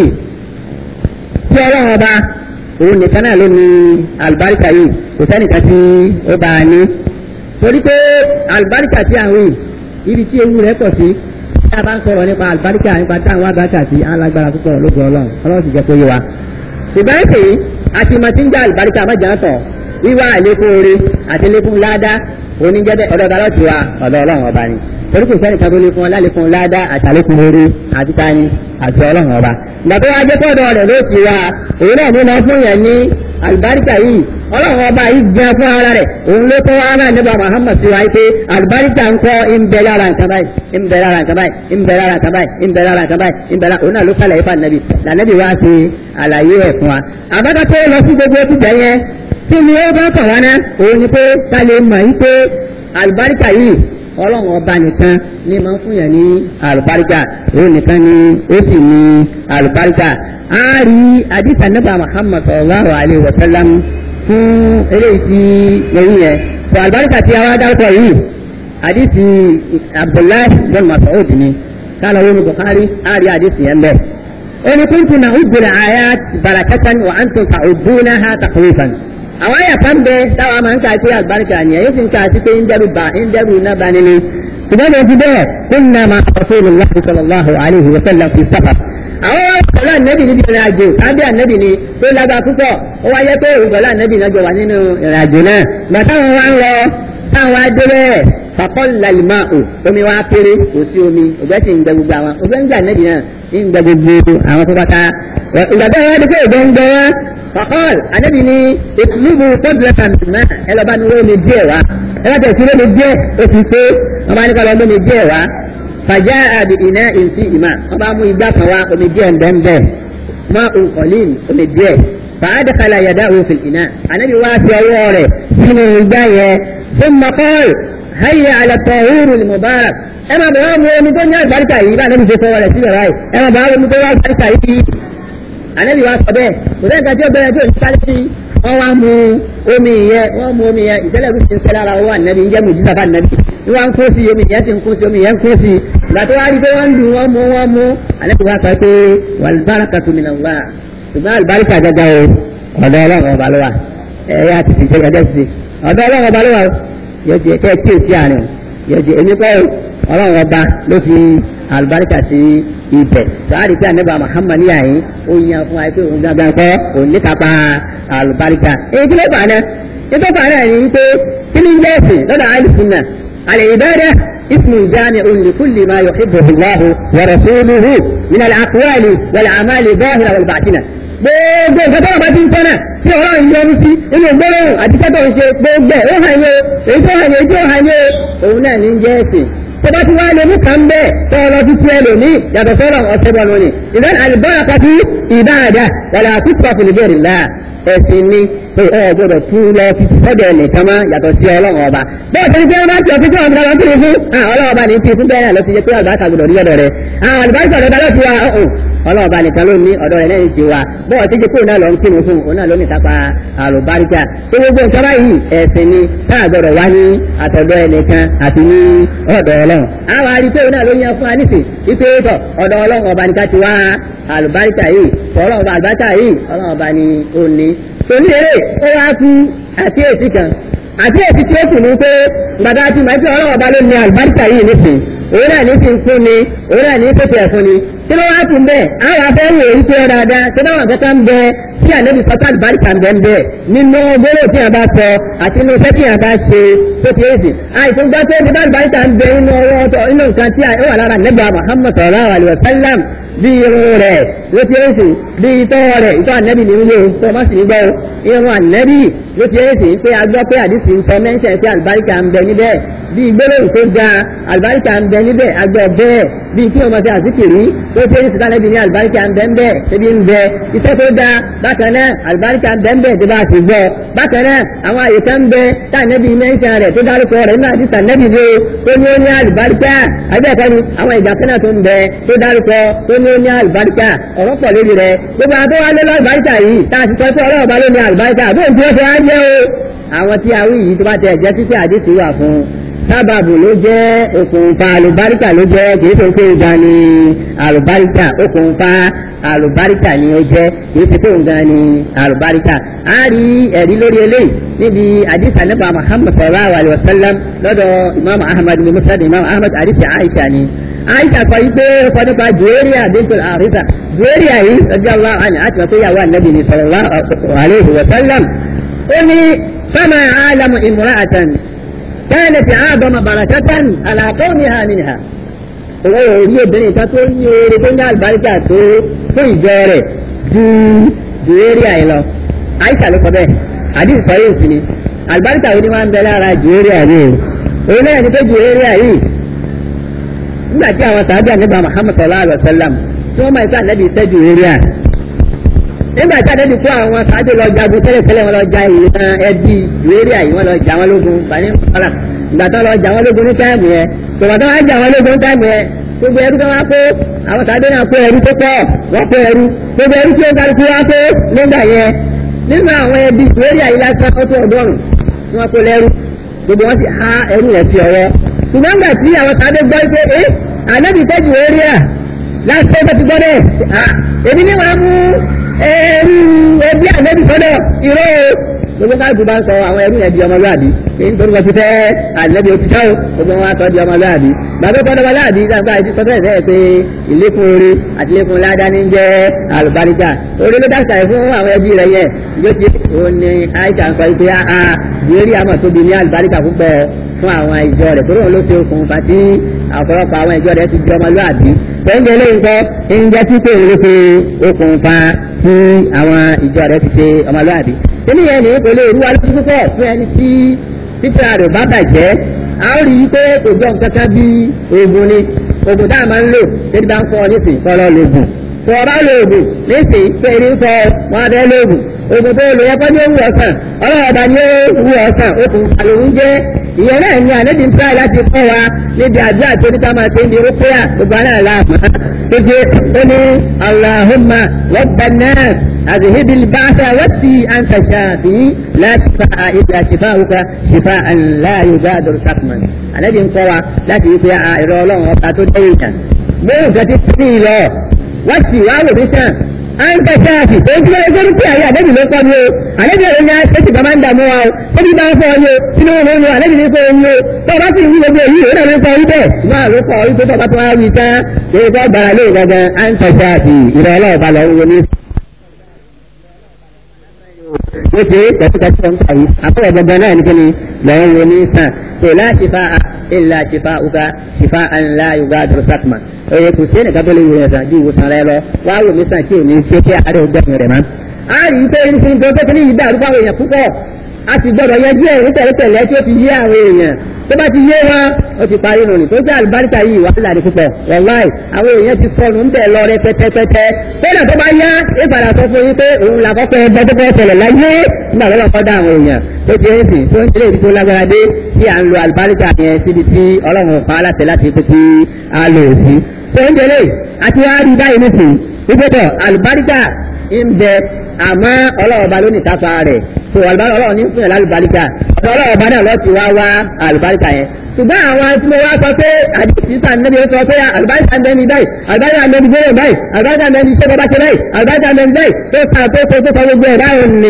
tí ọlọ́run ọba òun nìkan náà ló ní àlùbáríkà yìí kò sẹ́nìkan tí ó bá a ní. torí pé àlùbáríkà tí à ń wí ibi tí ewu rẹ̀ pọ̀ sí tí a bá ń sọ̀rọ̀ nípa àlùbáríkà nípa táwọn àgbàkà sí alágbára púpọ̀ lójú ọlọ́run ọlọ́run sì jẹ́ kó yé wa. ṣùgbọ́n èsì àti màtíńjà àlùbáríkà mọ́jà ń tọ̀ wíwá àlékún oore àti lékún ládá oníjẹ́dẹ́ ọ̀dọ̀ ọ̀dọ̀ ọlọ́tì wa ọ̀dọ̀ ọlọ́run ọba ni torí kò sẹ́ni kan tó lékún ọlálékún ládá àti àlékún oore àti tani àti ọlọ́run ọba. ìgbàgbọ́ wa jẹ́ kọ́dọ̀ rẹ̀ ló ti wa òun náà ní lọ fún yẹn ní àlùbáríkà yìí ọlọ́run ọba yìí gbẹ fún ara rẹ̀ òun ló tọ́ ara nígbà Muhammad sí wa yìí pé àlùbáríkà ń kọ́ ń bẹ lára nǹkan báyìí ń bẹ lára nǹkan báyìí ń bẹ lára nǹkan báyìí ń bẹ lára nǹkan báyìí ń bẹ lára òun náà ló kálẹ̀ ifá nàbì lànàbì wá sí àlàyé ẹ̀ fún wa. àbáta tó lọ sí gbogbo ẹtù bẹ́yẹn kí ni ó bá kàn wá ná òun ni pé ká lè mọ̀ yìí pé àlùbáríkà yìí ọlọ́run ọba nìkan ní máa ń fún yàn ní àlùbáríkà òun nìkan ni ó sì ní àlùbáríkà á rí àdìsá nípa Muhammad sallallahu alayhi wa sallam fún eléyìí tí lẹ́yìn yẹn tó àlùbáríkà tí a wá dárúkọ yìí àdìsí Abdullahi bin Mas'ud ni kálọ̀ wọn ní Bukhari á rí àdìsí yẹn bẹ́ẹ̀. ẹni kúntù náà ó gbèrè àyà barakatan wa antum ta'udunaha takhwifan àwọn àyà kan bẹ táwọn máa ń ka sí àlùbáríkà ni èyí sì ń ka sí pé ń dẹrù bá ń dẹrù iná bá nínú ṣùgbọ́n ní ti bẹ́ẹ̀ kunna ma rasulillah sallallahu alayhi wa sallam fi safar. àwọn ọ̀pọ̀lọ́ ànẹ́bì níbi ìrìn àjò kábí ànẹ́bì ni tó lágbá púpọ̀ ó wáyé pé ìgbọ̀lọ́ ànẹ́bì náà jọ wà nínú ìrìn àjò náà gbà táwọn wá ń lọ táwọn wá dé bẹ́ẹ̀ fakọ́ lalima o omi wa kéré kò sí omi ògbẹ́ sì ń gbẹ gbogbo àwọn ògbẹ́ ń gbẹ ànẹ́bì náà ń gbẹ gbogbo àwọn tó bá ta ìgbà tó wá dé pé ògbẹ́ ń gbẹ wọn fakọ́l anabi ni ìtùlùbù tọ́bìlẹ́tà mìíràn ẹ lọ́ba ni wọ́n lè díẹ̀ wá ẹ bá tẹ̀sí ló lè díẹ̀ ó ti pé wọ́n bá ní kọ́ lọ́mọ lè díẹ̀ wá fàjá àbí iná ìǹtí ìmá wọ́n bá mú igbá kan wá omi díẹ̀ ńbẹ́ńbẹ́ mọ́ òǹkọ̀lín omi díẹ̀ fàádàkàlà yàdá òfin iná anabi wá sí ọwọ́ rẹ̀ sínú igbá yẹn fún makọ́l hayya ala tọ̀húrù mubarak ẹ máa bẹ̀rẹ̀ mú omi tó ní àgbáríkà yìí bá anabi ṣe fọwọ́ rẹ̀ síbẹ̀ báyìí ẹ máa bẹ̀rẹ̀ omi tó ní àgbáríkà yìí ànábì wa sọ bẹ́ẹ̀ kò sẹ́ni kan tí ó bẹ̀rẹ̀ tí ò ní sáré sí wọ́n wá mu omi yẹn wọ́n mu omi yẹn ìṣẹ̀lẹ̀ bí ti ń ṣẹlẹ̀ ara owó ànábì ń jẹ́ mùjú sábà ànábì ní wọ́n ń kó sí omi yẹn ti ń kó sí omi yẹn ń kó sí ìgbà tó wá rí pé wọ́n ń dùn wọ́n mu wọ́n mu ànábì wa sọ pé wàlúbáràkà tó mi nà wá ṣùgbọ́n àlùbáríkà gẹ́gẹ́ o ọ̀dọ̀ ọlọ́run ọba ló wà ẹ̀yà ti ti ṣe gẹ́gẹ́ sí ọ̀dọ̀ ọlọ́run ọba ló wà yóò jẹ kẹ́ kí èsì àárín yóò jẹ èmi kọ́ ọlọ́run ọba ló fi àlùbáríkà sí ibẹ̀ sọ́hárì pé ànábà Muhammad ní àyín ó yan fún wa pé òun gangan kọ́ òun ní kápá àlùbáríkà èyí kí ló fà náà ètò fà náà ní wípé kí ni ilé ẹ̀sìn lọ́dọ̀ àlùsùnà àlè ìbẹ́rẹ́ اسم جامع لكل ما يحبه الله ورسوله من الأقوال والأعمال الظاهرة والباطنة gbogbo nǹkan tó wà bá ti ń tọ́nà tí ọ̀rọ̀ ń yọrù sí inú gbólóhùn àti sẹ́tọ̀ ń ṣe gbogbo ẹ̀ ó hàn yé èyí tó hàn yé èyí tó hàn yé òun náà ní jẹ́ ẹ̀sìn tó bá ti wá lè mú kàn bẹ́ẹ̀ tó ọ lọ sí tiẹ̀ lónìí yàtọ̀ sọ́rọ̀ ọ̀sẹ̀ bọ̀ lónìí ìdán àlùbọ́nà kàtí ìbáàdà wàlà àkútùpà fìlìbẹ̀rì là ẹ̀sìn ni pé ẹ gbọ́dọ̀ tún lọ fi sọ́dọ̀ ẹnìkan mọ́ yàtọ̀ sí ọlọ́run ọba bẹ́ẹ̀ tó ní pé wọ́n bá ti ọtí tí wọ́n ti lọ kiri fún ọlọ́run ọba ní ti fún bẹ́ẹ̀ náà lọ sí yẹ pé àlùbáríkà gbọ́dọ̀ rí ọ̀dọ̀ rẹ̀ àwọn àlùbáríkà ọ̀dọ̀ lọ sí wa ọlọ́run ọba nìkan ló ní ọ̀dọ̀ rẹ̀ lẹ́yìn ti wa bọ́ọ̀ tí jẹ́kọ́ náà lọ ń kírun fún òun náà ló ní kápá àlùbáríkà tó gbogbo nǹkan báyìí ẹ̀sìn ni táà gbọ́dọ̀ wá ní àtọ̀dọ̀ ẹnìkan àti ní ọ̀dọ̀ ọlọ́run àwọn àrípé òun náà ló yan fún anísì wípé tọ̀ ọ̀dọ̀ ọlọ́run ọba nìkan ti wá àlùbáríkà yìí ọlọ́run ọba àlùbáríkà yìí ọlọ́run ọba ni ó ní torí eré ó wá kú àkíyèsí kan àkíyèsí tí ó kù ní pé gbàdá tí màá fi ọlọ́run ọba ló ní àlùbáríkà yìí nísìn òun náà ní fi ń fún ni òun náà ní pèsè ẹ̀fún ni tí ló wá tún bẹ́ẹ̀ àwọn afẹ́ wò ó pé dáadáa tí wọ́n kẹ́kẹ́ ń bẹ tí ànábì sọ́tà àlùbáríkà ń bẹ ń bẹ nínú gbólóò tí a bá sọ àti inú iṣẹ́ tí a bá ṣe tó ti èsì àìsàn gbọ́ pé nígbà àlùbáríkà ń bẹ nínú ọwọ́ ọ̀tọ̀ inú nǹkan tí ó wà lára nẹ́gbà Muhammad sallallahu alaihi wasallam bí irun rẹ̀ ló ti èsì bí itọ́ rẹ̀ itọ́ ànábì ní ilé tó má sì ní gbọ́ irun ànábì ló ti èsì pé a gbọ́ pé àdìsí ń sọ mẹ́ńṣẹ̀ pé àlùbáríkà ń bẹ níbẹ̀ bí gbólóhùn tó ga àlùbáríkà ń bẹ níbẹ̀ agbọ́ bẹ́ẹ̀ bí kí wọ́n máa ṣe àzíkìrí tó ṣe é síta lẹ́bi ní àlùbáríkà ń bẹ ń bẹ ṣebí ń bẹ iṣẹ́ tó da bákan náà àlùbáríkà ń bẹ ń bẹ tí bá a sì gbọ́ bákan náà àwọn àyè kan ń bẹ tá nẹ́bi mẹ́ńṣán rẹ̀ tó dárúkọ rẹ̀ nínú àdìsá nẹ́bi lé tó ní ó ní àlùbáríkà àbẹ́ẹ̀kọ́ ni àwọn ìgbà kan náà tó ń bẹ tó dárúkọ tó ní ó ní àlùbáríkà ọ̀rọ̀ pọ̀ lórí rẹ̀ gbogbo àbọ̀ wa lé lọ́lùbáríkà yìí tá a sì sọ pé ọlọ́run bá ló ní àlùbáríkà àbóhùn tí wọ́n fi wá jẹ́ o àwọn tí a wí yìí tó bá tẹ̀ jẹ́ títí àdìsí wà fún sábàbù ló jẹ́ okùnfà àlùbáríkà ló jẹ́ kìí ṣe pé ìgbà ni àlùbáríkà okùnfà àlùbáríkà ni ó jẹ́ kìí ṣe pé ìgbà ni àlùbáríkà. a rí ẹ̀rí lórí eléyìí níbi àdìsá nípa Muhammad sallallahu alayhi wa sallam lọ́dọ̀ imam ahmad bin musad imam ahmad àdìsí aisha ni. aisha sọ yìí pé ó sọ nípa juwéríà bintul arisa juwéríà yìí radiyallahu anha àti wọn tó yàwó ànábì ni sallallahu alayhi wa sallam. ó ní fama alamu imra'atan كانت أعظم بركة على كونها منها owó orí obìnrin kan tó ní oore tó ní àlùbáríkà tó fún ìjọ rẹ̀ ju ju eré àyè lọ àìsà ló kọ bẹ́ẹ̀ àdìs sọ yóò sí ni àlùbáríkà wo ni wọ́n ń bẹ lára ju eré àyè o òun náà ní pé ju eré àyè nígbà tí àwọn sàábì àníbà Muhammad sallallahu alaihi wa sallam tí wọ́n máa ń sọ ànábì iṣẹ́ ju eré à nígbà tí ànábì kó àwọn sàábì lọ jagun tẹ́lẹ̀tẹ́lẹ̀ wọn lọ ja ìran ẹbí ju eré àyè wọn lọ jà wọn lógun bani kọ́lá ìgbà tó lọ jà wọn lógun ní táìmù yẹn tòmọ̀ tó wá jà wọn lógun ní táìmù yẹn gbogbo ẹrú tó wá kó àwọn tàbí náà kó ẹrú tó pọ̀ wọ́n kó ẹrú gbogbo ẹrú tí ó kálukú wá kó nígbà yẹn nínú àwọn ẹbí lórí àyè lásán ó tó ọgọ́rùn tí wọ́n kó lẹ́rú gbogbo wọn sì há ẹrú yẹn sí ọwọ́ ṣùgbọ́n gbà tí àwọn tàbí gbọ́ pé ẹ ànábì tẹ́jú orí à lásán tó ti gbọ́ dẹ̀ èmi ní wàá mú ẹrú ẹbí ànábì sọ́dọ̀ ìró gbogbo káàkiri bá ń sọ àwọn ẹrú yẹn di ọmọlúwàbí nítorí wọn ti fẹ́ ànábì òtítọ́ gbogbo wọn sọ di ọmọlúwàbí bàbá ìkọ́dọ̀ ọmọlúwàbí nígbà tí sọ fẹ́ẹ̀ fẹ́ẹ̀ pé ìlékún orí àti ìlékún ládá ní jẹ́ àlùbáríkà orí ló dáṣà ẹ̀ fún àwọn ẹbí rẹ̀ yẹn yóò ti òun ni àìsàn sọ pé a ìrírí àmọ̀ tóbi ní àlùbáríkà púpọ̀ fún àwọn ìjọ rẹ̀ torí òun ló ṣe okùnfà tí ọ̀pọ̀lọpọ̀ àwọn ìjọ rẹ̀ ti di ọmọlúwàbí tẹ́ńgẹ́ lẹ́yìn kọ́ ń jẹ́ tí pé ló ṣe okùnfà tí àwọn ìjọ rẹ̀ ti ṣe ọmọlúwàbí. kíní yẹn ní kò lè rú alójú púpọ̀ fún ẹni tí títà rẹ̀ bá bàjẹ́ a ó rí i pé kò jọ nǹkan kan bí oògùn ni oògùn tá a máa ń lò tẹ́lẹ̀ bá ń fọ nísìnyí kọ́ lọ́ọ́ lògùn tó o bá lo oògùn nísìnyí pé ní fọ wọn abẹ́ lóògùn oògùn tó lò yẹ kọ́ ní ó wù ọ̀sán ọlọ́ọ̀dà ni ó wù ọ̀sán okùn àlòun jẹ́ ìyẹn náà ní àlejò ń try láti kọ́ wa níbi àdúrà tó ní ká máa ṣe ní rúpẹ́yà gbogbo àná làmọ́ tó ṣe ó ní Allahumma rabban nas أذهب البعث واشفي أنت شافي لا شفاء إلا شفاؤك شفاء لا يغادر سقما الذي انقوى لا تيسي إرولون وقاتو ديتا موسى تسري له واشفي واو بشان أنت شافي تقول لك يقول لك يا نبي لو قام يو الذي أنا أشتي كمان دموا أو تبي بقى فوق sínú wọn ní alẹ́ nìyẹn fún oyún tó bá sì ń gbogbo èyí ó náà ló kọ ibẹ̀ máa ló kọ ibẹ̀ tó bá tó wá wí tán ṣé bá gbàrà lé gangan à ń tọ́jà àti ìrọ̀lẹ́ ọ̀bà lọ́wọ́ wọlé ó ṣe kẹsíkẹsí ọ̀n kàwé àpẹẹrẹ gbọgbọn náà ní kíni lọ́wọ́ wo ní sàn tó láṣìfà ìlà ṣìfà uka ṣìfà ńlá yorùbá dùrù sàkùmà òye kò sí ẹnìkan tó lè wò ẹ̀sán ju ìwòsàn rẹ lọ wá wò mí sàn kí ò ní ṣe kí àárẹ̀ ògbẹ́ni rẹ̀ mọ́. a rí i pé ní fi tó tó kí ní yìí dàrú fáwọn èèyàn púpọ̀ a sì gbọdọ̀ yanjú ẹ̀ ní tẹ̀lẹ́tẹ̀lẹ́ tí ó fi yé àwọn èèyàn tó bá ti yé wọn ó ti parí nù ní tó jẹ́ àlùbáríkà yìí wàhálà ní púpọ̀ wàláì àwọn èèyàn ti sọnù ń bẹ̀ lọ rẹ pẹ́pẹ́pẹ́pẹ́ kódà tó bá yá é padà sọ fún yín pé òun là kọ́kọ́ ẹgbẹ́ tó kọ́ tẹ̀lẹ̀ láyé nígbà tó lọ́kọ́ dá àwọn èèyàn tó ti ń sìn tó ń tẹ̀lé ibi tó lágbára dé tí à ń lo àlùbáríkà yẹn síbi tí ọlọ́run pa á láti láti pé kí a lò ó sí. tó ń tẹ̀lé àti wá rí báyìí nísìn ìgbẹ́tọ̀ àlùbáríkà ń bẹ àmọ́ ọlọ́run ọba ló ní ìtafà rẹ̀ tó àlùbáríkà ọlọ́run ní fún ẹ̀ lálùbáríkà ọ̀dọ̀ ọlọ́run ọba náà lọ́ọ́ ti wá wá àlùbáríkà yẹn ṣùgbọ́n àwọn tí mo wá sọ pé àdìsí sàn níbi ó sọ pé àlùbáríkà ń bẹ ní báyìí àlùbáríkà ń bẹ ní gbóyè báyìí àlùbáríkà ń bẹ ní iṣẹ́ bọ́bá ṣe báyìí àlùbáríkà ń bẹ ní báyìí tó sàn tó tó tó sọ gbogbo ẹ̀ báyìí ni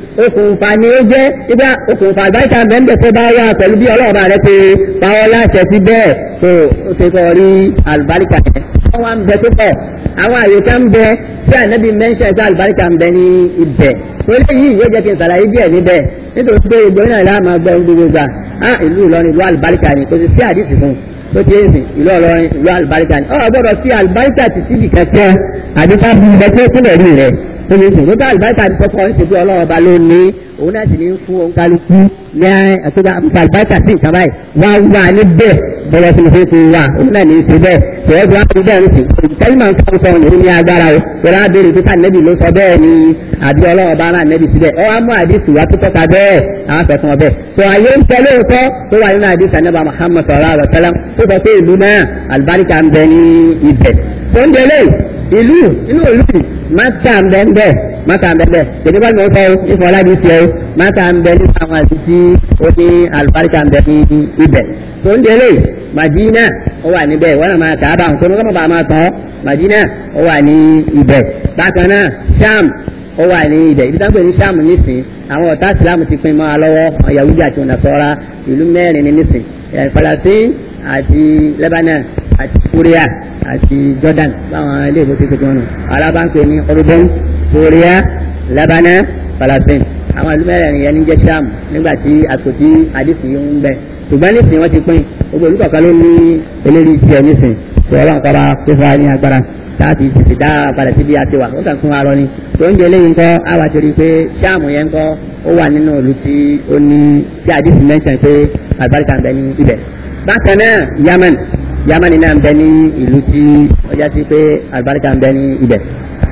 okùnfà ni ó jẹ́ ibà okùnfà àgbáríkà mẹ́ńbẹ̀ tó bá wà pẹ̀lú bí ọlọ́ọ̀bà rẹ ti pàwọ́ láṣẹ sí bẹ́ẹ̀ tó ó ti kọ́ rí àlùbáríkà yẹn. wọ́n wá ń bẹ tó pọ̀ àwọn àyíká ń bẹ tí ànábì mẹ́ńṣẹ̀ tí àlùbáríkà ń bẹ ní ibẹ̀ tó léyìí yóò jẹ́ kí n sàlàyé díẹ̀ níbẹ̀ nítorí pé ìgbóyìn náà láàmú gbọ́ gbogbo gbà á ìlú Ìlọrin ìlú àlùbáríkà ni kò sì sí àdìsí fún un tó ti èsì ìlú ọlọrin ìlú àlùbáríkà ni ọ gbọ́dọ̀ sí àlùbáríkà ti síbi kẹkẹ àbí ká bí ibẹ̀ tó kúnlẹ̀ rí rẹ̀ tó ti èsì lókè àlùbáríkà ti sọkọ ń ṣètò ọlọ́run ọba ló ní òun náà sì ní fún òun kálukú ní àtúgbà àlùbáríkà sí nǹkan báyìí wá wà níbẹ̀ bọ́lá tí mo fi ti wà òun náà ní í ṣe bẹ́ẹ̀ tẹ̀wọ́ bí wọ́n ti bẹ́ẹ̀ ní sìn kẹ́límà ń kọ́ sọ òun ní agbára o tẹ̀lé abẹ́rẹ́ pípa nẹ́bì ló sọ bẹ́ẹ̀ ni àbí ọlọ́run ọba náà nẹ́bì síbẹ̀ ọ wá mú àdìsí wá tó tọ́ka bẹ́ẹ̀ àwọn afẹ́fún ọbẹ̀ tó ayé ń tẹ́lẹ̀ òótọ́ tó wà nínú àdìsí anábà Muhammad sallallahu alaihi wasallam tó sọ pé ìlú náà àlùbáríkà ń bẹ ní ibẹ̀ tó ń délé ìlú inú ìlú máta ń bẹ ń bẹ máta ń bẹ ń bẹ tèmi bá mi sọ ìfọ̀ ọ̀làdì sí ẹ máta ń bẹ nínú àwọn àdìsí ó ní àlùbáríkà ń bẹ ní ibẹ̀ tó ń délé Madina ó wà níbẹ̀ wọ́n náà máa kà á bá àwọn tó ń kọ́ bá máa tán Madina ó wà ní ibẹ̀ bákan náà Sham ó wà ní ibẹ̀ ibi táwọn pè ní Sham nísìn àwọn ọ̀tá Islam ti pín mọ́ ọ lọ́wọ́ àwọn Yahudi àti Nasara ìlú mẹ́rin ní nísìn Palestine àti Lebanon àti Syria àti Jordan báwọn ilé ìbò ti fi jọ nù alábàápẹ̀ ní Jordan Syria Lebanon Palestine àwọn ìlú mẹ́rin yẹn ní jẹ́ Sham nígbà tí àtòtí àdìsí ń bẹ ṣùgbọ́n nísìn wọ́n ti pín gbogbo ìlú kọ̀ọ̀kan ló ní eléyìí tiẹ̀ nísìn tí ọlọ́run kọ́ bá kó fún wa ní agbára láti tètè dá padà síbi àti wà ó kàn fún wa lọ ni tó ń jẹ eléyìí ńkọ́ àwa ti rí i pé sáàmù yẹn ńkọ́ ó wà nínú ìlú tí ó ní tí àdìsí mẹ́sàn pé àlùbáríkà ń bẹ ní ibẹ̀. bákan náà Yemen Yemen náà ń bẹ ní ìlú tí ó já sí pé àlùbáríkà ń bẹ ní ibẹ̀.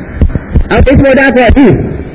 àwọn ètò ìmọ̀ dákọ̀ yìí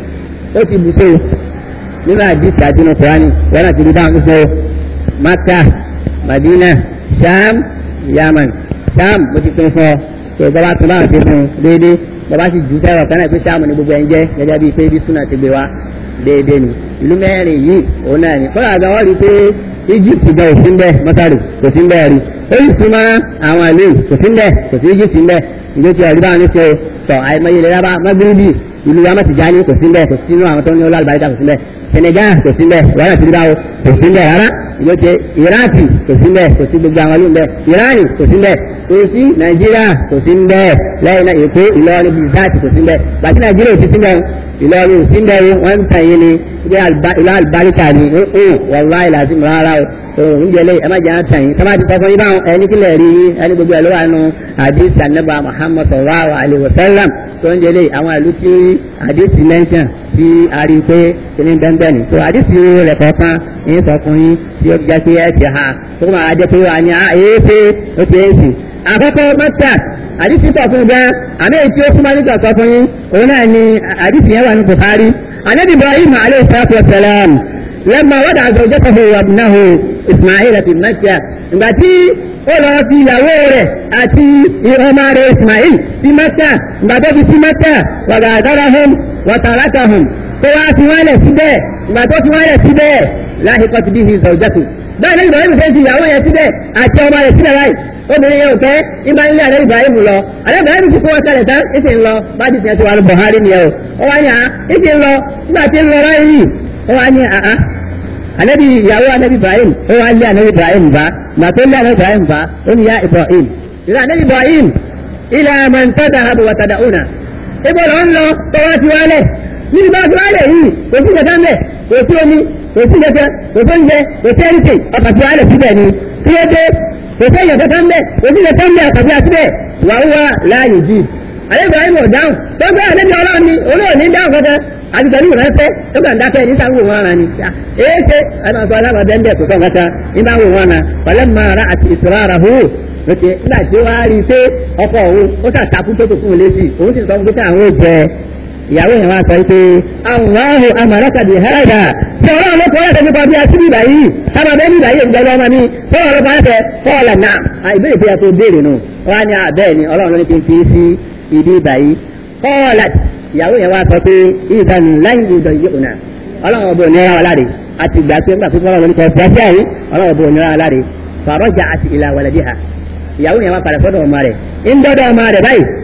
ó ti bù sí nínú àdìsí àdínú Kùránì wọn àti rí báwọn sọ Maka Madina Sham Yemen Sham mo ti pín fún ọ tó bàbá tó bá ti fún un déédéé bàbá sì jù sẹ́wọ̀n kan náà pé sáàmù ní gbogbo ẹ̀ ń jẹ́ gẹ́gẹ́ bíi pé bí súnà ti gbé wa déédéé ni ìlú mẹ́rin yìí òun náà ni kọ́lá àgbà wọ́n rí i pé Egypt gan ò sí ń bẹ́ mọ́tàrù kò sí ń bẹ́ẹ̀ rí ó sì súnmọ́ àwọn ìlú kò sí ń bẹ́ kò sí Egypt ń bẹ́ ìlú tí ọ̀rí báwọn ní ṣe tọ̀ àìmọye ilẹ̀ rábà magrebi ìlú Amatijani kò sí ń bẹ́ kò sí inú àwọn tó ní ọlọ́ àlùbáríkà kò sí ń bẹ́ Senegal kò sí ń bẹ́ wàhálà ti rí báwo kò sí ń bẹ́ rárá ìlú tí Iraki kò sí ń bẹ́ kò sí gbogbo àwọn ìlú ń bẹ́ Irani kò sí ń bẹ́ kò sí Nàìjíríà kò sí ń bẹ́ lẹ́yìn náà Èkó Ìlọrin bíi záàtì kò sí ń bẹ́ bàtí Nàìjíríà ò ti sí ń bẹ́ Ìlọrin ò sí ń bẹ́ wọ́n ń tàn yín ni ìlú àlùbáríkà ni wàlúwàá ìlàsí mi rárá o oúnjẹ lẹ́yìn ẹ má jẹ́ àtàn yín sábà ti sọ fún yín báwọn ẹni kílẹ̀ rí yín ẹni gbogbo ẹ̀ ló wà nù àdìsí ànábà Muhammad sallallahu alaihi wasallam tó ń jẹlé àwọn ìlú tí àdìsí mẹ́ńsàn tí a rí i pé kíní bẹ́ẹ̀ ni tó àdìsí rẹ̀ kọ̀ọ̀kan yín sọ fún yín tí ó jẹ́ pé ẹ ti ha tó máa jẹ́ pé wà ní àyè pé ó ti ń sìn. àkọ́kọ́ mẹ́ta àdìsí pọ̀ fún gan àmì èyí tí ó súnmọ́ nígbà sọ fún yín òun náà ni àdìsí yẹn wà ní Bukhari anabi Ibrahim alayhi salatu wa salam lẹ́mọ̀ wọ́dà zawjatahu wa ibnahu Ismail fi Makkah ìgbà tí ó lọ fi ìyàwó rẹ̀ àti ọmọ rẹ̀ Ismail sí Makkah ìgbà tó fi sí Makkah wa ghadarahum wa tarakahum tó wá fi wọ́n lẹ̀ síbẹ̀ ìgbà tó fi wọ́n lẹ̀ síbẹ̀ lahiqat bihi zawjatuhu bẹ́ẹ̀ ni Ibrahim fẹ́ fi ìyàwó yẹn síbẹ̀ àti ọmọ rẹ̀ síbẹ̀ láì obìnrin yẹn ò kẹ́ ìgbà nílé àlẹ́ Ibrahim lọ àlẹ́ Ibrahim ti kó wọn sálẹ̀ tán ìsì ń lọ bá ti tiẹ̀ ti wà ní Buhari ni ẹ̀ o ó wá ní à ìsì ń lọ nígbà tí ń lọ ráyè yìí ó wá ní àá anabi ìyàwó anabi Ibrahim ó wá lé anabi Ibrahim bá mà tó lé anabi Ibrahim bá ó ní ya Ibrahim ìlà anabi Ibrahim ilà man tadhahabu wa tad'una ibo lọ ń lọ tó wá ti wálẹ̀ níbi bá ti wálẹ̀ yìí kò sí kẹta mẹ́ kò sí omi kò sí kẹta kò sí oúnjẹ kò sí ẹnìtì ọkà ti wálẹ̀ síbẹ̀ ni tí ó dé kò sí ẹ̀yọ̀ kẹta mẹ́ kò sí kẹta mẹ́ ọkà ti wá síbẹ̀ wà ó wá láàyè jì àlẹ́ Ibrahim ò dáhùn tó gbé àlejò ọlọ́run ni olóò ní dáhùn kẹta àti pẹ̀lú ìránṣẹ́ tó gbà ń dákẹ́ ní sáwọ́ wọn ara ni èé ṣe ẹnu àti alábàdé ń bẹ̀ kò kọ́ kẹta ní bá wò wọn na pẹ̀lẹ́ máa ra àti ìṣòro ara hó lókè nígbà tí ó wá rí i pé ọkọ òun ó ṣàtàkùn tó tó fún un létí òun sì sọ fún pé àwọn ò jẹ ìyàwó yẹn wá sọ pé Allahu amarakabi hada tí ọlọ́run ló kọ́ ọ́ nípa bí a ti bíbà yìí sábà bẹ́ẹ̀ bíbà yìí ìgbẹ́lẹ́ ọmọ mi tó wà lọ́kọ́ ẹ̀fẹ̀ kọ́ọ̀lá náà ìbéèrè tí a tó béèrè nù wọ́n á ní bẹ́ẹ̀ ni ọlọ́run ló ní kí n fi sí ibi ìbà yìí kọ́ọ̀lá ìyàwó yẹn wá sọ pé ìdánù láyé ìdọ̀ yìí ònà ọlọ́run ọbọ̀ ònira wa láre àti ìgbà pé nígbà pípọ́ ọlọ́run kọ́ fẹ́ fẹ́ yìí ọlọ́run ọbọ̀ ònira wa láre fàrọ́jà àti ìlà wàlẹ́dí ha ìyàwó yẹn wá padà sọ́dọ̀ ọmọ rẹ̀ ń dọ́dọ̀ ọmọ rẹ̀ báyìí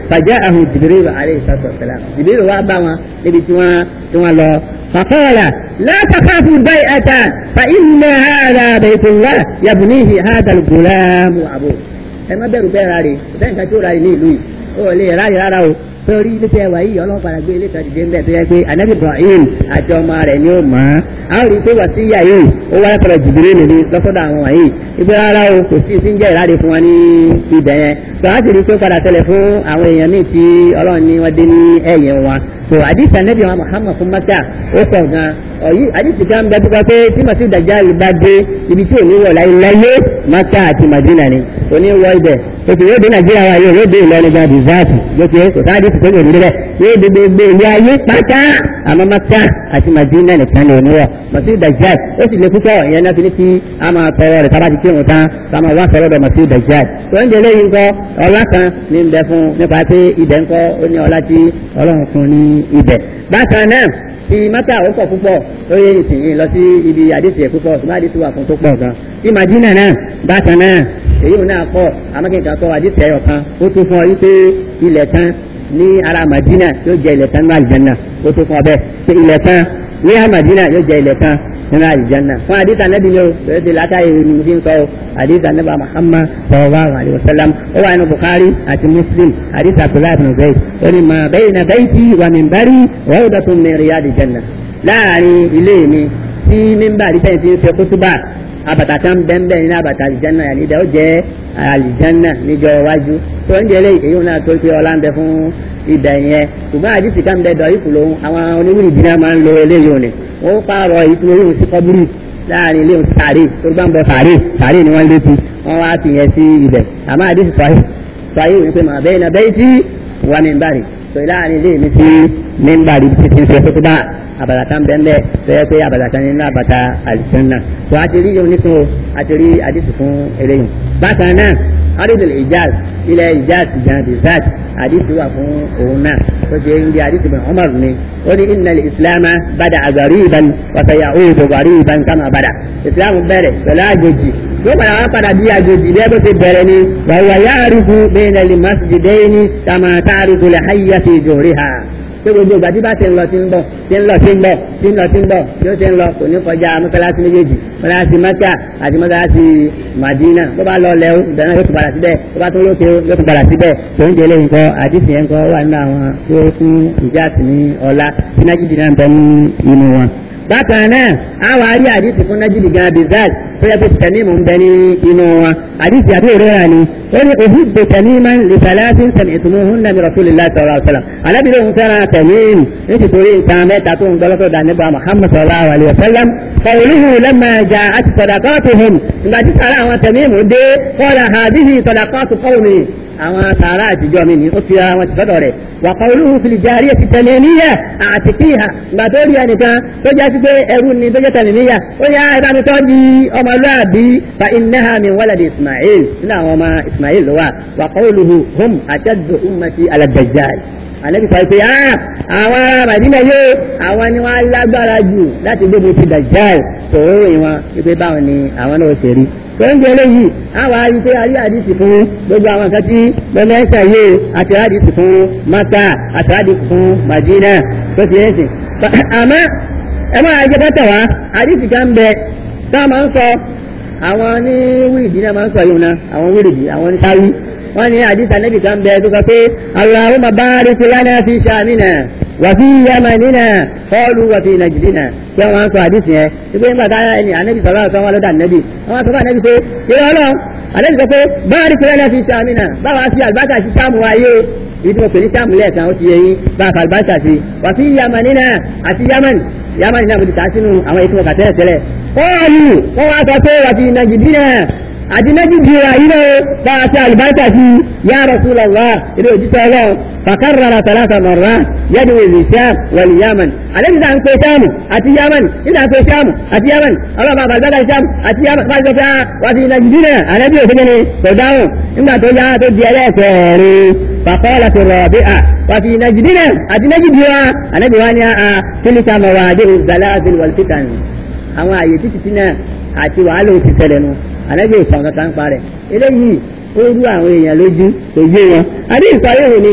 fàjẹ́ àhùn jìbìrì alayhi salatu wassalam jìbìrì wá bá wọn níbi tí wọ́n tí wọ́n lọ. فقال لا تخافوا البيعة فإن هذا بيت الله يبنيه هذا الغلام وأبوه ẹ má bẹ̀rù bẹ́ẹ̀ rárẹ̀ bẹ́ẹ̀ nǹkan tí ó rárẹ̀ ní ìlú yìí ó lè rárẹ̀ rárá o torí ilé tẹ wà yìí ọlọ́run padà gbé ilé kan dìde ńbẹ tó yẹ pé anabi ibrahim àti ọmọ rẹ̀ ni ó mọ̀ ọ́ a ó rí i pé wà sí ìyá yìí ó wá lọ́kọ̀ọ́ jìbìrì nìyí lọ́sọ̀dọ̀ àwọn wọ̀nyí ibi rárá o kò sí sí ń jẹ́ ìráre fún wa ní ibẹ̀ yẹn tó a sì rí i pé padà tẹ̀lé fún àwọn èèyàn míì tí ọlọ́run ní wọ́n dé ní ẹ̀yìn wa tó àdìsí anabi wa muhammad fún maka ó pọ̀ gan ọ̀yí àdìsí kan bẹ tó kọ pé tí màsí dàjáàlì bá dé ibi tí ò ní wọ̀ láyé láyé maka àti madina ni òní wọ ibẹ̀ òtù yóò dé nàìjíríà wa yóò dé ìlọrin gan bizaati yóò fi kò sáà dé tìpé yòó níbẹ̀ yóò dé gbogbo ilé ayé pátá àmọ́ maka àti madina nìkan ni òní wọ̀ màsí dàjáàlì ó sì lè púpọ̀ ìyẹn náà fi ní kí a máa tọrọ rẹ̀ tábà ti kírun tán ká máa wá sọ̀rọ̀ bẹ̀ màsí dàjáàlì tó ń jẹ lẹ́yìn ńkọ́ ọlá kan ní ń bẹ fún nípa pé ibẹ̀ ńkọ́ ó ní ọlá tí ọlọ́run fún ní ibẹ̀ bákan náà ti maka ó pọ̀ púpọ̀ ó yẹ ìsìn lọ sí ibi àdìsí ẹ̀ púpọ̀ ṣùgbọ́n àdìsí wà fún tó pọ̀ gan ti madina náà bákan náà èyí ò náà pọ̀ amákẹ́kẹ́ kọ́ àdìsí ẹ̀yọ̀ kan ó tún fún ọ yí pé ilẹ̀ kan ní ara madina yóò jẹ ilẹ̀ kan ní alìjẹ́nà ó tún fún ọ bẹ́ẹ̀ pé ilẹ̀ kan ní ara madina yóò jẹ ilẹ̀ kan nínú alìjẹ́nà fún àdìsí anábì ni ó bẹ̀rẹ̀ ti látàrí ní fi ń sọ àdìsí anábì muhammad sallallahu alayhi wa sallam ó wà nínú bukhari àti muslim àdìsí abdullahi bin zayd ó ní ma bayna bayti wa minbari rawdatun min riyadil janna láàrin ilé mi tí mímbàrí tẹ̀yìn tí ń fẹ́ kótóbà àbàtà kan bẹ́ẹ̀ nínú àbàtà àlìjánná yà ní ìdá ó jẹ́ àlìjánná níjọ iwájú tó ń jẹ́lé èyí náà tó pé ọlá ń bẹ fún ìdá yẹn ṣùgbọ́n àdìsí kan bẹ dọ̀ ìkù lòun àwọn oníwìrì dínà máa ń lo eléyìí òní wọ́n pààrọ̀ ìtumọ̀ yìí sí kọ́búrì láàrin ilé sàárè tó gbà ń bọ sàárè sàárè ni wọ́n létí wọ́n wá fi yẹn sí ibẹ̀ àmọ́ àdìsí sọ́yìn sọ́yìn wípé màá bẹ́ẹ̀ náà bẹ́ẹ̀ tí wà mí bàrì tó láàrin ilé mi sí mímbàrí tí ti ń ṣe kótóbà àbàtà kan bẹ́ẹ̀ bẹ́ẹ̀ tó yẹ pé àbàtà kan nínú àbàtà àlìsánná tó a ti rí yóò nítorí a ti rí àdìsí fún eléyìí. bákan náà arídìlì ìjáàz ilẹ̀ ìjáàz gan bizat àdìsí wà fún òun náà tó ṣe ń di àdìsí bin Umar ni ó ní inna ìsìlámà bada gariban wa sayaudu gariban kama bada ìsìlámù bẹ̀rẹ̀ pẹ̀lú àjòjì yóò padà wá padà bí àjòjì bí ẹgbẹ́ ti bẹ̀rẹ̀ ni wàhùwà ya'rifu bayna al-masjidayni kama ta'rifu al-hayya fi jawriha pé gbogbo ìgbà tí bá ti ń lọ ti ń bọ̀ ti ń lọ ti ń bọ̀ ti ń lọ ti ń bọ̀ yóò ti ń lọ kò ní kọjá mọ́sálásí méjèèjì mọ́sálásí mẹ́kà àti mọ́sálásí màdínà bó bá lọ lẹ́wọ́ ìdáná yóò tún padà síbẹ̀ bó bá tún lókè yóò tún padà síbẹ̀ tó ń jẹlé nǹkan àdìsí yẹn kọ́ wà nínú àwọn tó fún ìjà àti ní ọlá tí nájìdì náà ń bẹ ní inú wọn. bákan náà àwọn àrí àdìsí fún nájìdì gan bizaz tó yẹ kó tẹ̀mímù ń bẹ ní inú wọn àdìsí àti òrera ni ó ní òhùdó tẹ̀mímà lè sàlásí sẹ̀mí ìtumọ̀ òhun nàbí rasulillah sallallahu alaihi wasallam alábìlẹ̀ òun fẹ́ràn tẹ̀mímù nítorí nǹkan mẹ́ta tó ń gbọ́lọ́tọ̀ dà nígbà muhammad sallallahu alaihi wasallam qawluhu lamma ja'at sadaqatuhum ìgbà tí sàrà àwọn tẹ̀mímù dé qala hadhihi sadaqatu qawmi àwọn sàrà àtijọ́ mi ni ó fi àwọn tìfọ́dọ̀ rẹ̀ wà qawluhu fil jariyati tamimiyya a'tiqiha ìgbà tó rí ẹnìkan tó jẹ́ sí pé ẹrú ni tó jẹ́ tamimiyya ó yá ìbánitọ́ di ọmọlúwàbí fa innaha min waladi ismail nínú àwọn ọmọ ismail ló wà wà qawluhu hum ashaddu ummati ala dajjal àlẹ́bí sọ pé àwọn ará màdínà yóò àwọn ni wọ́n lágbára jù láti gbógun ti dajjal tòóró ìwọ̀n wípé báwọn ni àwọn náà ṣe rí oúnjẹ eléyìí àwọn arí pé arí àdìsí fún gbogbo àwọn nǹkan tí lọ́mẹ́sà yé àti àdìsí fún maka àti àdìsí fún madina tó ti ẹ̀ sìn. àmọ́ ẹ máa jẹ́ bọ́tà wá àdìsí kan bẹ tá a máa ń sọ àwọn ní wíìdì náà máa ń sọ yìí náà àwọn wíìdì àwọn ní sáwí wọ́n ní àdìsí ànábì kan bẹ tó sọ pé Allahumma barik lana fi shamina wàfi yamanina kọlu wàfi nàìjíríà kí wọn sọ àdìsí yẹn ìgbé nígbà táyà ẹni ànábì sọlá ọsán wọn lọdọ ànábì wọn sọ fún ànábì pé ìrẹ Ọlọ́run ànábì sọ pé báàrí fúlẹ́nà fi sàmìnà báwa sí àlùbáṣà sí sàmù ayé ìdí mo pè ní sàmù lẹ́ẹ̀kan ó ti yẹ yín báwa fà àlùbáṣà sí wàfi yamanina àti yaman yaman náà mo ti kà á sínú àwọn ètò ọkà tẹ́lẹ̀ tẹ́lẹ̀ kọ́ọ̀lù wọ́n wá sọ pé wàfi nàìjíríà àti méjìdì ra yìí lọ bá a ṣe àlùbáríkà sí ya Rasulullah ilé òjíṣẹ́ ọlọ́run fàkàrà tàlátà mọ̀rá yẹ́dù ìlú Sham wal Yaman àlejò náà ń pe Sham àti Yaman nígbà ń pe Sham àti Yaman ọlọ́run bàbá àgbàdà Sham àti Yaman bá a ṣe fẹ́ wá sí Nàìjíríà àlejò òṣèlú ni kò dáhùn nígbà tó yá tó di ẹlẹ́ẹ̀kẹ́rin fàkọ́lá tó rọ̀bí à wà fi Nàìjíríà àti Nàìjíríà àlejò wa ni a kílíkà mọ̀wá dé ìzàlázil wal fitan àwọn àyè títí tí náà àti wàhálà òsì tẹ̀lẹ̀ nu àlejò ìsàn kankan ń parẹ́ eléyìí ó rú àwọn èèyàn lójú kò yé wọn àbí ìsọyéwò ni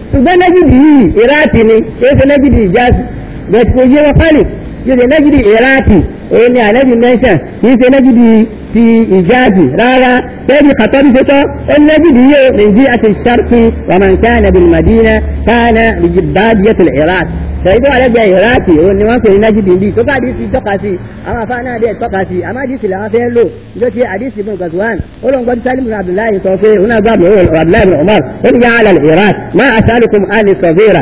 ṣùgbọ́n nájìdì yìí ìráàtì ni èyí ṣe nájìdì ìjáàsì bẹ̀tì kò yé wọn pálí yóò ṣe nájìdì ìráàtì òun ni ànábì mẹ́ńṣàn kìí ṣe nájìdì ti ìjáàsì rárá bẹ́ẹ̀ni kàtọ́bí ṣe tọ́ ó ní nájìdì yìí nìjí àti ṣarqi wà máa ń kánà bil madina kánà bìjìbáàdìyàtul ìráàtì sọ̀rọ̀ ìgbà lẹ́gbẹ̀ẹ́ ìráàtì òun ni wọ́n pè ní nájìdì bíi tó káàdì ti tọ́ka sí àwọn afá náà dẹ̀ tọ́ka sí àmọ́ àdìsí làwọn fẹ́ lò ìjọ ti àdìsí ibn Ghazwan ó lóun gbọ́dọ̀ sálímù bin abdullahi sọ pé òun náà gbàgbọ́ abdullahi bin umar ó ní yà á lálẹ́ ìráàt má as'alukum àni sọ̀fẹ́ra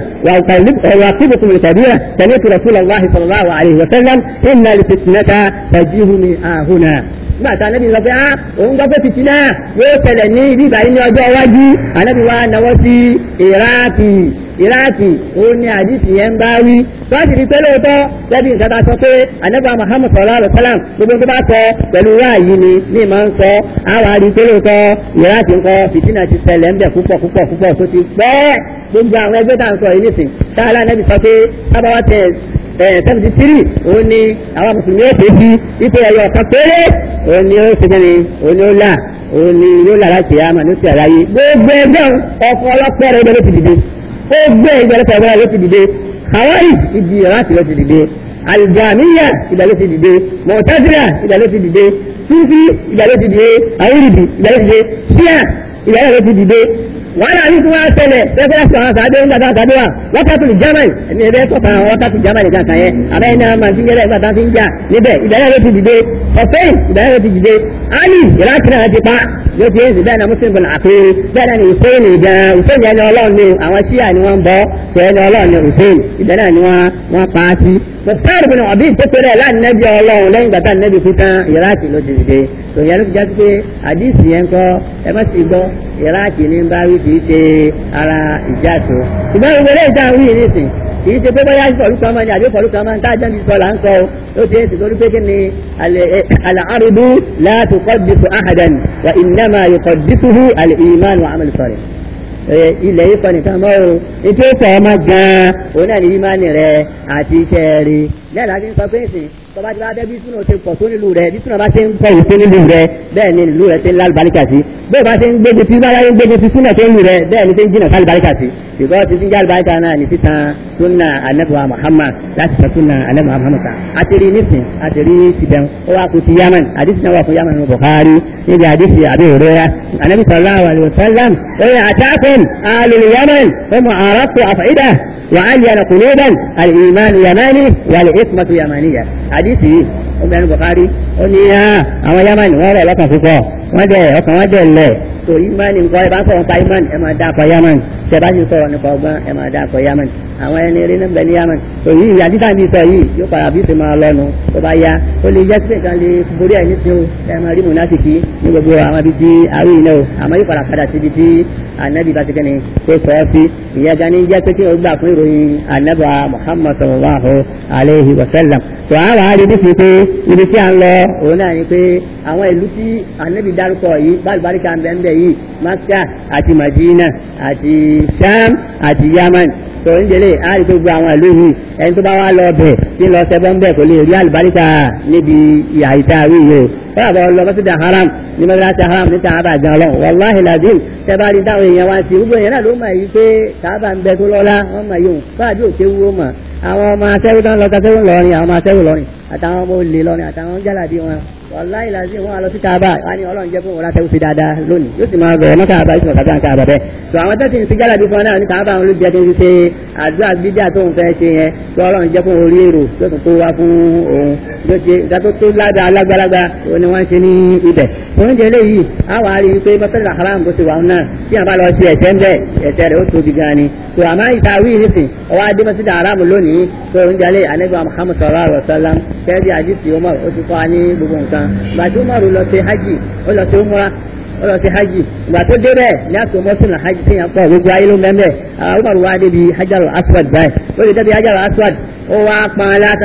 wà kíbùkún ìtàbíra sami'tu rasulallahi sallallahu alayhi wa sallam inna li fitnata tajihuni ahuna nígbà tí anabi sọ pé ah òun gbọ́ pé fìtínà yóò ṣẹlẹ̀ ní ibi ìbàyí ní ọjọ́ iwájú anabi wa náwó sí iraaki iraaki òun ni àdìsí yẹn ń bá wí tọ́sí di pé lóòótọ́ lẹ́bi nǹkan tá a sọ pé anabi muhammad sallallahu alayhi wa sallam gbogbo tó bá sọ pẹ̀lú wáàyí ni ní ìmọ̀ ń sọ àwọn àdìsí pé lóòótọ́ iraaki ńkọ́ fìtínà ti ṣẹlẹ̀ ńbẹ̀ púpọ̀ púpọ̀ púpọ̀ tó ti pẹ́ gbogbo àwọn ẹgbẹ́ tá à ń sọ yìí nìsín táàlà anabi sọ pé sábàwá tẹ̀ seventy three òun ni àwọn mùsùlùmí ó ṣe bí ipò ẹ̀yọ ọ̀kan péré òun ni ó ṣe kẹ́ni òun ni ó là òun ni yóò là láti àmà ní ti àlàyé gbogbo ẹgbẹ́ ọkọ̀ ọlọ́pẹ́ rẹ̀ ló ti dìde gbogbo ẹgbẹ́ ọlọ́pẹ́ rẹ̀ ló ti dìde kawari ìdí láti ló ti dìde aljamiya ìdá ló ti dìde mọ̀tẹ́sílà ìdá ló ti dìde sufi ìdá ló ti dìde awúrìdì ìdá ló ti dìde ṣíà ìdá ló ti dìde wàhálà ní tí wọ́n á tẹ̀lẹ̀ fẹ́fẹ́ sọ àwọn sàdé ń gbàdá sàdé wa wákàtí germany ẹni ẹ̀rẹ́ sọ̀tàn àwọn wákàtí germany kan kàn yẹn àbẹ́ iná máa ti yẹrẹ ìgbà tá a fi ń jà níbẹ̀ ìdáyà ló ti dìde hussein ìdáyà ló ti dìde ali iraki náà ti pa yóò ti yéèzì bẹ́ẹ̀ náà muslim bin àpérè bẹ́ẹ̀ náà ni hussein gan hussein yẹn ni ọlọ́run ni àwọn ṣíà ni wọ́n bọ́ tó ẹni ọlọ́run ni hussein ìbẹ́ náà ni wọ́n pa á sí. muftar bin ọ̀bí tó péré láti nẹ́bí ọlọ́run lẹ́yìn gbàtà nẹ́bí fún tán iraki ló ti dìde tó yẹn ló fi jáde pé àdìsí yẹn kọ́ ẹ má ti gbọ́ iraki ní bá wí kì í ṣe ara ìjà tó ṣùgbọ́n gbogbo eléyìí tá à ń wí nísìn kì í ṣe pé bóyá ìfọ̀lù kan máa ní àbí ìfọ̀lù kan máa ń tá àjẹ́ mi sọ là ń sọ ó ti èsì lórí pé kí ni àlàárùbù láti kọ́dìsù àhàdàn wà ìnáma yukọ̀dìsùhù àlìmánu àmàlù sọ̀rọ̀ ilẹ̀ yìí kọ́ nìkan mọ́ o ètò ìfọ̀ ọmọ gan-an òun náà ní ìmánì rẹ àti iṣẹ́ rí lẹ́yìn láti ń sọ pé ìsìn tọba tí wàá bẹ bí súnà ti pọ̀ tó nílùú rẹ bí súnà bá ti ń pọ̀ òsó nílùú rẹ bẹ́ẹ̀ ni ìlú rẹ ti ń lálùbáríkà sí bẹ́ẹ̀ bá ti ń gbégbé tí bá yára ń gbégbé tí súnà tó ń lù rẹ bẹ́ẹ̀ ni ti ń jìnà sálùbáríkà sí ṣùgbọ́n ti ti ń jálùbáríkà náà ní títan súnà anabiwa muhammad láti sọ súnà anabiwa muhammad kan àtẹ̀rí nísìn àtẹ̀rí ti bẹ̀rù ó wá kú ti yaman àdìsí náà wà fún yaman buhari níbi àdìsí àbí òrera anabi sallallahu alayhi wa sallam ó yẹ àtàkùn alul yaman ó mọ àràkù àfàìdà وعين قلوبا الإيمان يماني والإثمة يمانية حديثي أم بن البخاري قل يا أما يمن ولا لك فوق وجه ọkàn wọn jẹ lẹ tó ìmánì nǹkan ẹ bá sọ̀rọ̀ nípa ìmánì ẹ máa dá akọ yamani tẹ bá sì sọ̀rọ̀ nípa ọgbọ́n ẹ máa dá akọ yamani àwọn ẹni eré náà ń bẹ ní yamani tó yìí ìyá títà bí sọ yìí yóò padà bí sèmáà lọ́nu tó bá yá ó lè jẹ́ sípè kan lè borí ẹ̀ nísìnyí o ẹ máa rí mùnásìkì ní gbogbo àwọn ibi tí àwọn ìnáwó àmọ́ yóò padà padà síbi tí anabi bá ti kẹ́ni tó sọ ọ́ sí ìyẹn gan ni jẹ́ pé kí o gbà fún ìròyìn anabi muhammad sallallahu alayhi wa sallam tó àwọn àárín bí fi pé ibi tí a ń lọ òun náà ni pé àwọn ìlú tí anabi dárúkọ yìí bálùbáríkà ń bẹ ń bẹ yìí makka àti madina àti sham àti yaman tó ń jẹlé àárín tó gbogbo àwọn ìlú yìí ẹni tó bá wá lọ bẹ̀ tí ń lọ sẹ́bọ̀ ń bẹ̀ kò lè rí àlùbáríkà níbi ìhà ìtàwí yìí o fọlá bọ̀ lọ mọ́sídà haram ní mọ́sídà haram ní tààbà gan lọ wàláhì làdín tẹ́bárí táwọn èèyàn wá sí gbogbo èèyàn náà ló mọ̀ yìí pé tààbà ń bẹ tó lọ́lá wọ́n mọ̀ yìí fọlá bí òkè wúwo mọ̀ àwọn ọmọ asẹ́wó tán lọ kasẹ́wó lọ́rin àwọn ọmọ asẹ́wó lọ́rin àtàwọn ọmọ olè lọ́rin àtàwọn jálàbí wọn wàláhì làdín wọn lọ sí tààbà wà ní ọlọ́run jẹ́ fún wọn látẹ́wó sí dáadáa lónìí yóò sì máa bẹ̀rẹ̀ mọ́ tààbà yóò sì máa kàtà tààbà bẹ́ẹ̀ tó àwọn tẹ́sí sí jálàbí fún wọn náà ní tààbà wọn ló jẹ́ tó ń ṣe àdúrà bídíà tó ń fẹ́ ṣe yẹn tó ọlọ́run jẹ́ fún orí èrò tó tún tó wá fún òun yóò ṣe ìgbà tó tó ládàá alágbálagbá òun ni wọ́n ń ṣe ní ibẹ̀ oúnjẹ eléyìí àwọn àárín wípé mọ́tẹ́lẹ̀ haram bó ti wà náà tí a bá lọ sí ẹ̀ṣẹ̀ ń bẹ̀ ẹ̀ṣẹ̀ rẹ̀ ó tóbi gan ni tó àmọ́ ìta wí nísìn ọwọ́ adé mọ́tẹ́lẹ̀ haram lónìí tó oúnjẹ alẹ́ anẹ́gbà muhammad sallallahu alayhi wa sallam kẹ́ẹ́dì àdìsí umar ó ti kọ́ ní gbogbo nǹkan gbàtí umar lọ sí hajj ó lọ sí umra ó lọ sí hajj ìgbà tó dé bẹ́ẹ̀ ní àtò mọ́sùn náà hajj téèyàn pọ̀ gbogbo ayé ló ń bẹ́ẹ̀ umar wá débi hajar aswad báyìí ó lè débi hajar aswad ó wá pọn aláta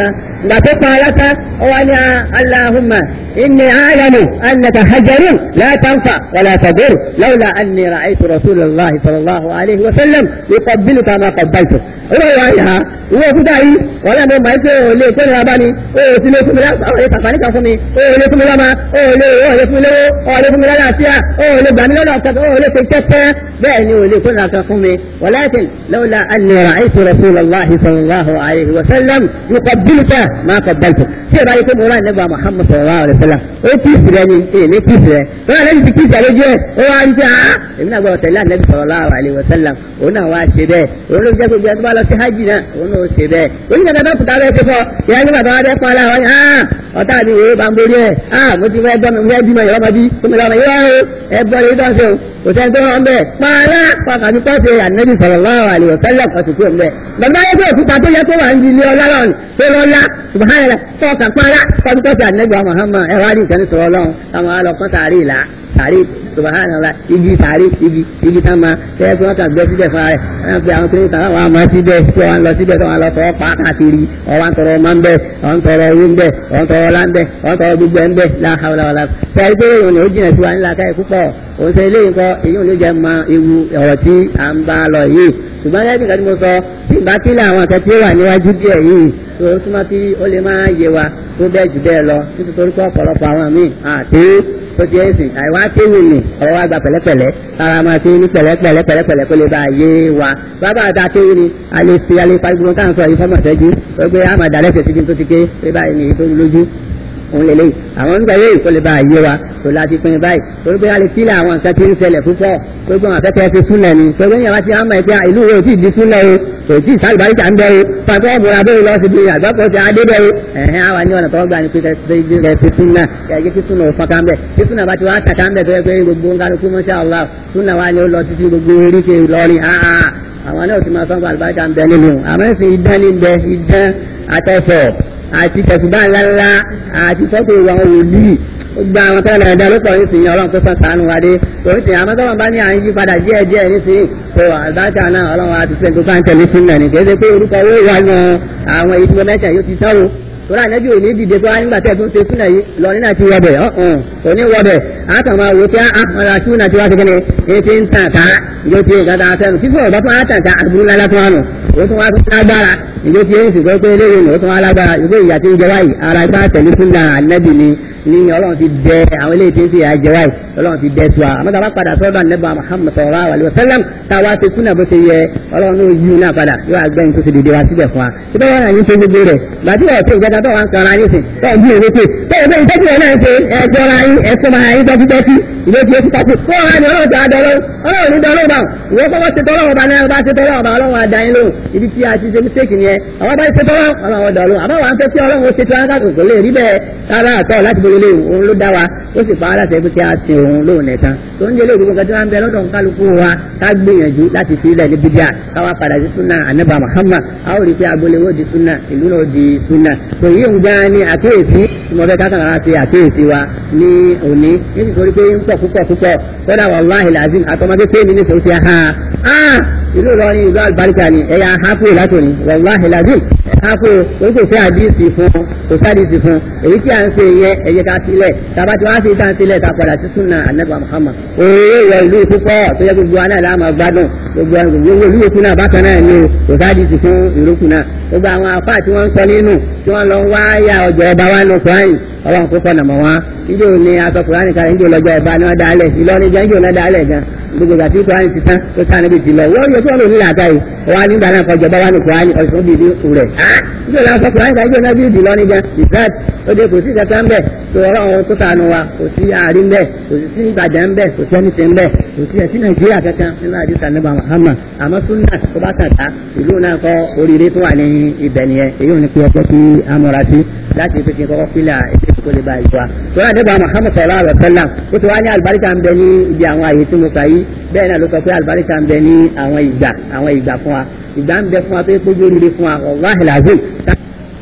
ìgbà tó pa aláta ó wá ní aláhùnmá inni alamu annaka hajarun la tanfa wala tadur lawla anni ra'aytu rasulullahi sallallahu alayhi wa sallam yuqabbiluka ma qabbaltu ó wá yà ìwé òkúta yìí wọ́n lẹ́nu máa ń pé òun lè tó nira bá mi ó sì lè fún mi láti àwọn ètò àǹfààní kan fún mi ó lè fún mi lọ́mọ ó lè ó lè fún mi lówó ó lè fún mi lọ́dà àti à ó lè gbà mí lọ́dà ọ̀kan ó lè fi kẹ́kẹ́ bẹ́ẹ̀ ni ó lè tó nira kan fún mi walakin lawla anni ra'aytu rasulallahi sallallahu alayhi wa sallam yuqabbiluka ma qabbaltu tí ìbá yìí pé mo rà nígbà muhammad sallallahu alayhi wa sallam ó kíìsì rẹ ni èyí ní kíìsì rẹ ó wà lẹ́yìn tí kíìsì rẹ jẹ́ ó wá ń jẹ́ àá èmi náà gbọ́dọ̀ tẹ̀lé ànábì sallallahu alayhi wa sallam òun náà wá ṣe bẹ́ẹ̀ òun ló jẹ́ gbogbo ẹni tó bá lọ sí hajj náà òun náà ó ṣe bẹ́ẹ̀ onígbà tó kùtà bẹ́ẹ̀ ṣe fọ́ ìyá nígbà tó wá bẹ́ẹ̀ pa ara wọn ah ọ̀tá mi ìwé bá ń borí ẹ̀ ah mo ti fẹ́ gbọ́ mi fẹ́ bímọ ìyá ọmọdé tó mi lọ́mọ ìwé ẹ bọ́ ní dọ́sẹ̀ o kò sẹ́ni tó wọ́n bẹ́ẹ̀ pààlà pàkàtí pọ́sì ànábì sallallahu alaihi wasallam ọ̀sùn tó ń bẹ́ẹ̀ bàbá yẹ kó òkúta tó yẹ kó wà ń di ilé ọlá lọ́rùn tó lọ́lá subhanallah tọ́ka pààlà pàkàtí pọ́sì ànábì Muhammad ẹ̀rọ adì ìkànnì sọ̀rọ̀ lọ́run àwọn alọ́kọ́ sàárì ìlà sàárì subhanallah igi sàárì igi igi tá ma tẹ́lẹ̀ tí wọ́n kàn gbé síbẹ̀ fún ara rẹ̀ wọ́n fi àwọn kiri kan wọ́n á máa síbẹ̀ tí wọ́n lọ síbẹ̀ tí wọ́n lọ fọ́ pa káàkiri ọ̀wọ́n ń tọrọ ọmọ ń bẹ̀ ọ̀wọ́n ń tọrọ owó ń bẹ̀ ọ̀wọ́n ń tọrọ ọlá ń bẹ̀ ọ̀wọ́n ń tọrọ gbogbo ẹ̀ ń bẹ̀ la hawla wala tẹ́lẹ̀ pé òun ò jìnà sí wa nílá káyọ̀ púpọ̀ òun ṣe eléyìí kọ́ èyí ò ní jẹ́ mọ ewu ọ̀rọ̀ tí à ń bá lọ yìí ṣùgbọ́n lẹ́yìn kan tí mo sọ tí ìgbà tí ilé àwọn akẹ́kọ̀ọ́ wà níwájú díẹ̀ yìí tó o túmọ̀ tí ó lè máa yé wa tó bẹ́ẹ̀ jù bẹ́ẹ̀ lọ nítorí pé ọ̀pọ̀lọpọ̀ àwọn míì àti tó ti ẹ̀sìn àìwá kéwì ni ọ̀rọ̀ wa gba pẹ̀lẹ́pẹ̀lẹ́ ara máa ti ní pẹ̀lẹ́pẹ̀lẹ́ pẹ̀lẹ́pẹ̀lẹ́ kó lè bá a yé wa bàbá àti akéwì ni a lè fi alẹ́ parí gbogbo táwọn sọ yìí fọ́mọ̀ sẹ́jú ó gbé àmàdà lẹ́sẹ̀ síbi tó ti ké pé báyìí ni èyí tó lójú òun lè léyìí àwọn nígbà yóò kó lè bá a yé wa tó láti pín báyìí torí pé a lè sílẹ̀ àwọn nǹkan tí ń ṣẹlẹ̀ púpọ̀ pé gbọ́n afẹ́fẹ́ ti súnlẹ̀ ni pé gbọ́n yàrá ti hàn máa pé ìlú wo ti di súnlẹ̀ o kò tí sálùbáríkà ń bẹ o pàtó ọ̀bùnra bẹ́ẹ̀ lọ síbi àgbàpọ̀ ti adé bẹ́ẹ̀ o ẹ̀hẹ́n àwa ní ọ̀nà tó gbà ní pé kẹ́ ti súnà kẹ́ kí súnà ò fọ́nká ń bẹ̀ kí súnà bá ti wá tàkà ń bẹ̀ tó yẹ pé gbogbo ń kálukú masha Allah súnà wa ni ó lọ títí gbogbo eríkè lọ́rin àwọn náà ti máa sọ́n fún àlùbáríkà ń bẹ nínú àmọ́ ẹ̀sìn idán ní bẹ idán àtẹ̀fọ̀ àti tẹ̀sùbá ńláńlá àti fọ́tò àwọn wòlíì gba àwọn tẹ́lẹ̀ ẹ̀dá ló pọ̀ nísìnyí ọlọ́run tó sàn sànù wa dé torí tìyàn àmọ́ tọ́lọ́run bá ní à ń yí padà díẹ̀ díẹ̀ nísìnyí tó àdájà náà ọlọ́run àti sẹ́ni tó bá ń tẹ̀lé sínú ẹ̀nì kéde pé orúkọ owó ìwà yan àwọn èyí tí mo mẹ́tẹ̀ yóò ti tán o torí ànájú òní dìde pé wá nígbà tẹ́ tó ń ṣe súnà yìí lọ nínú àti wọbẹ̀ ọ̀hún òní wọbẹ̀ àtàn máa wò pé àmọ́ra súnà tí wá ti kéde ní ti ń tàn ká ìjọ ti nǹkan tá a fẹ́ kí sọ̀rọ̀ bá tún á tàn ká àbúrú lálá tún wá nù ó tún wá tún lágbára ìjọ ti ń sìnkú pé eléyìí nù ó tún wá lágbára ìgbé ìyà tí ń jẹ wáyìí ara ipá tẹ̀lé súnà ànábì ni ní ọlọ́run ti dẹ àwọn eléyìí tí ń fi àjẹ wáyìí ọlọ́run ti dẹ tiwa àmọ́ tàbá padà sọ́dọ̀ ànábì Muhammad sallallahu alaihi wasallam táwa ti súnà bó ti yẹ ọlọ́run ló yí náà padà yóò àgbẹ̀yìn tó ti dìde wá síbẹ̀ fún wa síbẹ̀ wọn àyín ṣe gbogbo rẹ̀ gbàdí ọ̀sẹ̀ ìjẹta tó wà ń kanra yín sìn tó ń bí ìwé pé bẹ́ẹ̀ bẹ́ẹ̀ ìtẹ́jú ẹ̀ náà ṣe ẹjọ́ ra yín ẹ̀sọ́ máa yín dọ́kítọ́kí ìwé tí ó ti takò kó ọ̀rá ni ọlọ́run ti àdọ́lọ́ ọlọ́run ní dọ́lọ́ bá ìwé kọ́kọ́ ṣe tọ́lọ́ ọba náà bá ṣe tọ́lọ́ ọba ọlọ́run àdá yín lóhùn ibi tí a ti ṣe mistake nìyẹn àwọn bá ṣe tọ́lọ́ ọlọ́run ọdọ̀ọ́lọ́ àbá wa ń fẹ́ kí ọlọ́run ó ṣe tí wọn kò lè rí bẹ́ẹ̀ rárá àtọ́ láti bolo lé òun ló dá wa ó sì pa á láti ẹbí tí a ṣe òun lóhùn nìkan tó ń jẹ́lé ìdúgbò kẹtí wọn bẹ lọ́dọ̀ kálukú wa ká gbìyànjú láti fi ilẹ̀ ní bídíà káwa padà sí súnà ànábà Muhammad a ó rí pé agboolé wo di súnà ìlú náà di súnà tó yí òun gan ni àkíyèsí tí mo fẹ́ ká kàn án ṣe àkíyèsí wa ní òní nítorí pé ń pọ̀ púpọ̀ púpọ̀ kódà wàláhì làzim àtọmọdé pé mi ní sọ ṣe ha ah ìlú Ìlọrin ìlú àlùbáríkà ni ẹ̀yà hapu látòní wàláhì làzim hapu o kò fẹ́ àdíìsì fún kò sádìsì fún èyí tí a ń ṣe yẹ ẹ̀yẹ ká sílẹ̀ tàbá tí wọ́n á sì dá sílẹ̀ ká padà sí súnà ànábà Muhammad òye ìwọ ìlú púpọ̀ tó yẹ gbogbo aná ìlànà gbádùn gbogbo gbogbo ìlú yòókù náà bákan náà ni kò sádìsì fún ìrókù náà gbogbo àwọn afá tí wọ́n ń sọ nínú tí wọ́n lọ wá yà ọjọ́ ọba wa nù kúráyìn ọlọ́run kó fọ̀nà mọ̀ wọn ìjọ ni aṣọ kúráyìn kan ìjọ lọ́jọ́ ọba ni wọ́n dálẹ̀ Ìlọrin jẹ́ ìjọ náà dálẹ̀ gan gbogbo ìgbà tí kúráyìn ti tán tó ká níbi tìlọ wọ́n yẹ kí wọ́n lò ní làákà yìí wọ́n á nígbà náà kọjọba wa nù kúráyìn ọ̀sùn bíi ní rẹ̀ ìjọ náà sọ kúráyìn kan ìjọ náà bí Ìlọrin gan ìfẹ́t ó dé kò sí ìjọba ń bẹ̀ tó ọlọ́run tó sànù wa kò sí àárín bẹ̀ kò sí Ìbàdàn bẹ̀ kò sí ẹnìtẹ̀ ń bẹ̀ kò sí ẹ̀sìn Nàìjíríà kankan nínú àdìsá nígbà Muhammad àmọ́ súnà tó bá kàn ká ìlú náà kọ́ oríire tó wà ní ibẹ̀ nìyẹn èyí ò ní pé ọjọ́ kí amúra sí láti fi kí n kọ́kọ́ fílà ètò ìkó lè ba ìwà. Sọ́lá nígbà Muhammad sallallahu alaihi wasallam ó ti wá ní àlùbáríkà ń bẹ ní ibi àwọn àyè tí mo kà yí bẹ́ẹ̀ náà ló sọ pé àlùbáríkà ń bẹ ní àwọn ìgbà àwọn ìgbà fún wa ìgbà ń bẹ fún wa tó yẹ kó gbóríire fún wa wàhálà lazim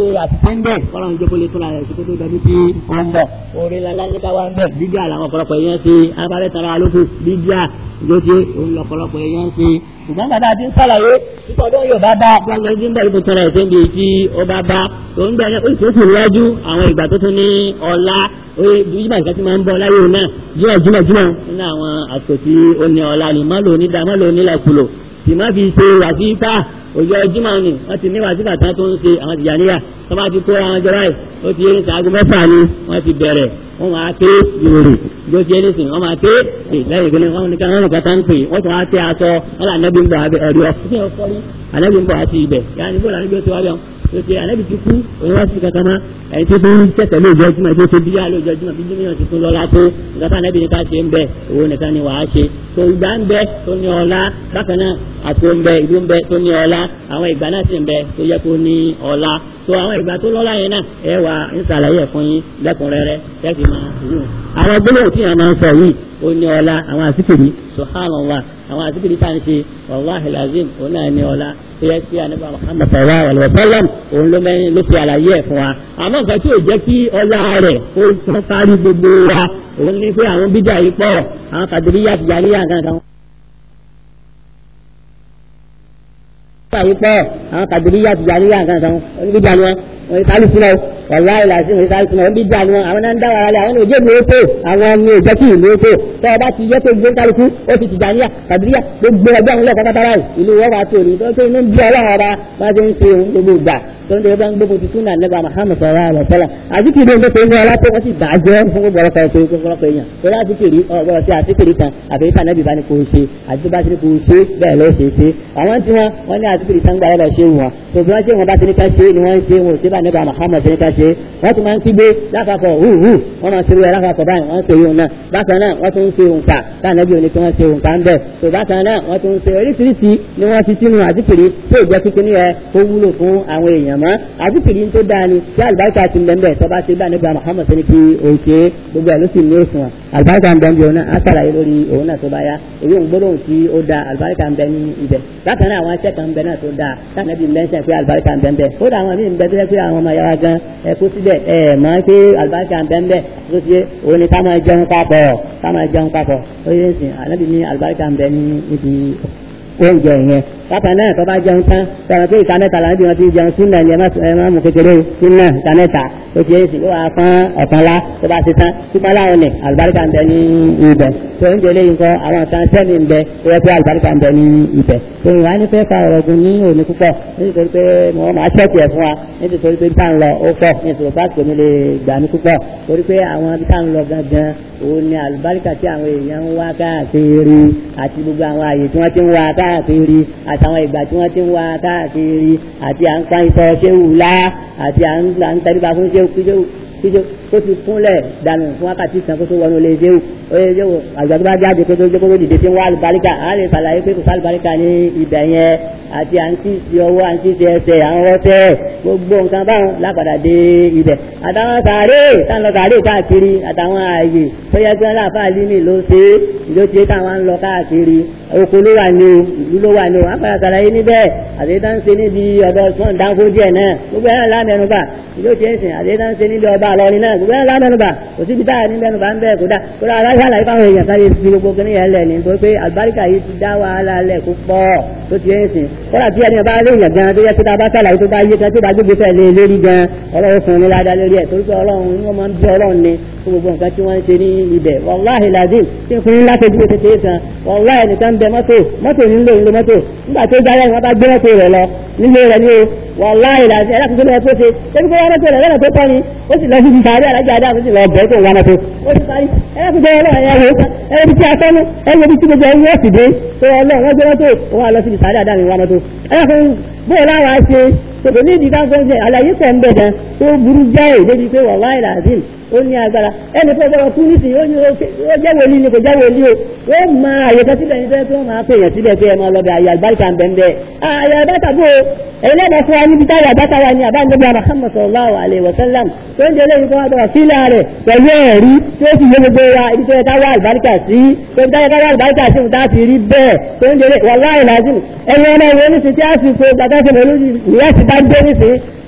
ṣe àtìsẹ́ ń bẹ̀ kọ́lọ́n jókòó lè tóra rẹ̀ sí kótó dọdún tí ó ń bọ̀ orí lálá ní káwá ń bẹ̀ bíbí àlàwọn ọ̀pọ̀lọpọ̀ èèyàn ṣe abárẹ́ tara lóko bíbí à lóṣè òun lọ̀pọ̀lọpọ̀ èèyàn ṣe ṣùgbọ́n bàtà àti sàlàyé nítorí yóò bá bá gbọ́ngàn ẹni bẹ́ẹ̀ tó tọrọ ẹ̀sẹ̀ bíi tí ó bá bá tó ń bẹ̀rẹ̀ ó sì tún wájú àwọn ìgbà tó tún ní ọlá oye bíjìmọ̀ nǹkan tí máa ń bọ̀ láyé òun náà jímọ̀ jímọ̀ jímọ̀ nínú àwọn àsìkò tí ó ní ọlá ni má lò ní dá má lò ní lẹ́kùlò sì má fi ṣe wàsífà òjò jímọ̀ ni wọ́n ti ní wàsífà tán tó ń ṣe àwọn tìjàníyà tó bá ti kó àwọn jọra ẹ̀ ó ti yé ṣaago mẹ́fà ni wọ́n ti bẹ̀rẹ̀ wọ́n máa ké yorùbá bí ó ti yé nísìnyí wọ́n máa ké lẹ́yìn ìgbélé wọn nìkan wọn nìkan tán pè wọ́n ti wá tẹ aṣọ wọn là nẹ́bí ń bọ̀ ẹ̀rí ọ̀fíìsì ọ̀fọ́rí ànẹ́bí ń bọ̀ àti ibẹ̀ yára níbo lànà bí ó ti wá bẹ́ẹ̀ tó ṣe ànẹ́bí ti kú òun wá sí kankan mọ́ ẹni tó tún tẹ̀tẹ̀ lóòjọ́ jùmọ̀ tó ṣe bíyà lóòjọ́ jùmọ̀ bí jùmọ̀ ti tún lọ́la tó nǹkan tá ànẹ́bí ni ká ṣe ń bẹ òun nìkan ni wàá ṣe tó ìgbà ń bẹ tó ní ọlá bákan náà àti ń bẹ ìlú ń bẹ tó ní ọlá àwọn ìgbà náà sì ń bẹ tó yẹ kó ní ọlá tó àwọn ìgbà tó lọ́lá yẹn náà ẹ wà ń ṣàlàyé ẹ̀ fún yín lẹ́kùnrẹ́rẹ́ tẹ́sí máa yùn. àwọn gbólóhùn tí yẹn máa ń sọ yìí ó ní ọlá àwọn àsìkiri subhanallah àwọn àsìkiri tá à ń ṣe wàláhi lazim òun náà ní ọlá tó yẹ kí anábà muhammad sallallahu alayhi wa sallam òun ló mẹ́rin ló fi àlàyé ẹ̀ fún wa. àmọ́ nǹkan tí ò jẹ́ kí ọlá rẹ̀ ó tán kárí gbogbo wa òun ní pé àwọn bíjà yìí pọ̀ àwọn kàdúríyà tìjàníyà kankan. yìí pọ̀ àwọn kàdúríyà tìjàníyà kankan oníbíjà ni wọn wọn yìí kálí sílẹ̀ wàláyé làásì wọn yìí kálí sílẹ̀ wọn bí jà ni wọn àwọn náà ń dá wàhálà lẹ àwọn òjò ìlú èkó àwọn ni òjò kí ìlú èkó tọ́ ọ bá ti yẹ kó gbé kálukú ó ti tìjàníyà kàdúríyà gbogbo ẹgbẹ́ àwọn ilé pátápátá yìí ìlú wọn wà tó ní tó tó inú bí ọlọ́run ọba bá ti ń ṣe òun gbogbo ìgbà tó ń tẹ̀lé bá ń gbogbo ti súnà nígbà Muhammad sallallahu alaihi wasallam àzikiri ń tó ń wọlá tó wọ́n ti bàjẹ́ fún gbogbo ọ̀rọ̀ kan tó ń gbogbo ọ̀rọ̀ èèyàn tó láti kiri ọ̀gbọ́n sí àtikiri kan àbí ìta nẹ́bí bá ní kò ṣe àti tó bá ti ní kò ṣe bẹ́ẹ̀ ló ṣe ṣe àwọn tí wọ́n wọ́n ní àtikiri kan gbà lọ ṣe wọn tó bí wọ́n ṣe wọn bá ti ní ká ṣe ni wọ́n ń ṣe wọn ò ṣe bá nígbà Muhammad ti ní ká ṣe wọ́n ti máa ń kígbe lákàkọ̀ hùhù wọ́n máa ń ṣe wẹ̀ lákàkọ̀ báyìí wọ́n ń ṣe yóò náà bákan náà wọ́n tún ń ṣe òǹkà táwọn ẹbí òní kí wọ́n ṣe òǹkà ń bẹ̀ tó bákan náà wọ́n tún ń ṣe oríṣiríṣi ni wọ́n ti sínú àtikiri tó ìjẹ́ kíkiri yẹn kó wúlò fún àwọn èèyàn mọ́ àtikiri kiri tó dáa ni tí alibarika ti ń bẹ́ẹ̀ tọ́ba ṣe bá nígbà Muhammad sani kí o ṣe gbogbo ẹ̀ ló sì ní òsùn alibarika ń bẹ ní òun náà á sàlàyé lórí òun náà tó bá yá èyí ń gbólóhùn tí ó da alibarika ń bẹ ní ibẹ̀ bákan náà àwọn aṣẹ́ kan ń bẹ náà tó da sànẹ́bí mẹ́sẹ̀ pé alibarika ń bẹ ń bẹ ó dà àwọn míì ń bẹ tó yẹ pé àwọn ọmọ yàrá gan ẹ kó síbẹ̀ ẹ mọ̀ pé alibarika ń bẹ ń bẹ tó ṣe òun ni ká máa jẹun papọ̀ ká máa jẹun papọ̀ ó yẹ sìn ànábì ní alibarika ń bẹ ní ibi oúnjẹ yẹn bákan náà tó bá jẹun tán sọ̀rọ̀ pé ìka mẹ́ta làwọn bí wọ́n ti jẹun súnà ni ẹ má mú kékeré súnà ìka mẹ́ta ó ti yẹn sì ló wà fún ọ̀kan lá tó bá ti tán ṣùgbọ́n láwọn ní àlùbáríkà ń bẹ ní ibẹ̀ tó ń jẹlé nǹkan àwọn kan sẹ́ni ń bẹ ó yẹ pé àlùbáríkà ń bẹ ní ibẹ̀ tó ìwà ní fẹ́ fa ọ̀rọ̀ gùn ní òní púpọ̀ nítorí pé mo máa ṣẹ́ẹ̀kì ẹ̀ fún wa nítorí pé tá ń lọ ó pọ̀ nítorí pé àti omi lè gbà ní púpọ̀ torí pé àwọn ibi tá ń lọ gangan òun ni àlùbáríkà tí àwọn èèyàn ń wá káàkiri àti gbogbo àwọn àyè tí wọ́n ti ń wá káàkiri àtàwọn ìgbà tí wọ́n ti ń wá káàkiri àti à ń pa ìtọ́ ṣéwù lá àti à ń tẹríba fún ṣéwù kíjéwù kíjéwù kó ti kúnlẹ̀ dànù fún wákàtí ìsàn kó tó wọnú ilé ṣéwù oye ṣéwù àgbà tó bá jáde kó tó jókòó dìde tí ń wá àlùbáríkà á lè ṣàlàyé pé kò sí àlùbáríkà ní ibẹ̀ yẹn àti à ń tí ti ọwọ́ à ń tí ti ẹsẹ̀ à ń rọ́tẹ́ gbogbo nǹkan báwọn lápadà dé ibẹ̀ àtàwọn sàárè táwọn lọ sàárè káàkiri àtàwọn ààyè tó yẹ kí wọn láàfáà límì ló ṣe é ìjọ tí táwọn ń lọ káàkiri oko ló wà ní o ìlú ló wà ní o àpàrà sàlàyé níbẹ̀ àdéhùn ń ṣe níbi ọ̀dọ̀ sọ́n dáńkó díẹ̀ náà gbogbo ẹ̀rọ lámẹ́nuba ìjọ tí ń sìn àdéhùn ń ṣe níbi ọba àlọ́ni náà gbogbo ẹ̀rọ lámẹ́nuba kò síbi táyà ní mẹ́nuba ń bẹ̀ kó dá kó dá aláṣà àlàyé fáwọn èèyàn sáré fi gbogbo kí nìyẹn lẹ̀ ní nítorí pé àlùbáríkà yìí ti dá wàhálà lẹ̀ kó pọ̀ tó ti ń sìn kódà tí ẹni bá rí èèyàn gan tó yẹ kó tá a bá sàlàyé tó bá yé kan tó bá gbégbé fẹ́ lé lórí gan ọlọ́run fún ni ládàá lórí ẹ̀ torí pé ọlọ́run wọ́n máa ń bí ọlọ́run ni fún gbogbo nǹkan tí wọ́n ń ṣe ní ibẹ̀ wàláhì làdín tí n fún yín láti dúró kékeré kan wàláhì nìkan ń bẹ mọ́tò mọ́tò nílò nílò mọ́tò nígbà tó jáde wọn bá gbé mọ́tò rẹ̀ lọ nílé rẹ̀ ní o wàláhì làdín ẹ̀rọ tuntun náà tó ṣe ebi kó wá mọ́tò rẹ̀ lọ́nà tó tọ́ ni ó sì lọ sí ìsàárẹ̀ alájà adá àti ìlọ ọ̀bẹ tó wà mọ́tò ó ti parí ẹ̀rọ tuntun ọlọ́run ẹ̀yà wò ó ẹ̀rọ ibi tí a tọ́nu ẹ̀rọ ibi tí gbogbo ẹ̀rọ sì dé tó ọlọ́run wọ́n gbé mọ́tò ó wà lọ sí ìsàárẹ̀ adá mi wà mọ́tò ẹ̀rọ fún bóyá láwọn á ṣe tòkò ní ìdí káfọ́ ṣe àlàyé pọ̀ ń bẹ̀ gan tó burú jáì débi pé wàláhì làdín ó ní agbára ẹni tó gbọ́dọ̀ kú nísìnyí ó ní ó jẹ́ wòlíì ni kò jẹ́ wòlíì o ó máa àyè kan síbẹ̀ ní tẹ́lẹ̀ tó máa pè yàn síbẹ̀ pé ẹ máa lọ bẹ àyè àgbáríkà ń bẹ̀ ń bẹ̀ àyè àbáta bò ó èyí lẹ́nu fún wa níbi táyà àbáta wa ni àbá ń gbé Muhammad sallallahu alaihi wasallam tó ń jẹ́ lẹ́yìn tó wá bọ̀rọ̀ sílẹ̀ rẹ̀ pẹ̀lú ẹ̀rí tó sì yé gbogbo wa ibi tó yẹ ká wá àlùbáríkà sí tó ń táyà ká wá àlùbáríkà sí òun fi rí bẹ́ẹ̀ tó ń jẹ́ wàláhì làásìm ẹ̀yin ọmọ ìwé ní ti tí a sì fo gbàtà sí mọ̀lúdì ìyá ti bá dé nísìnyí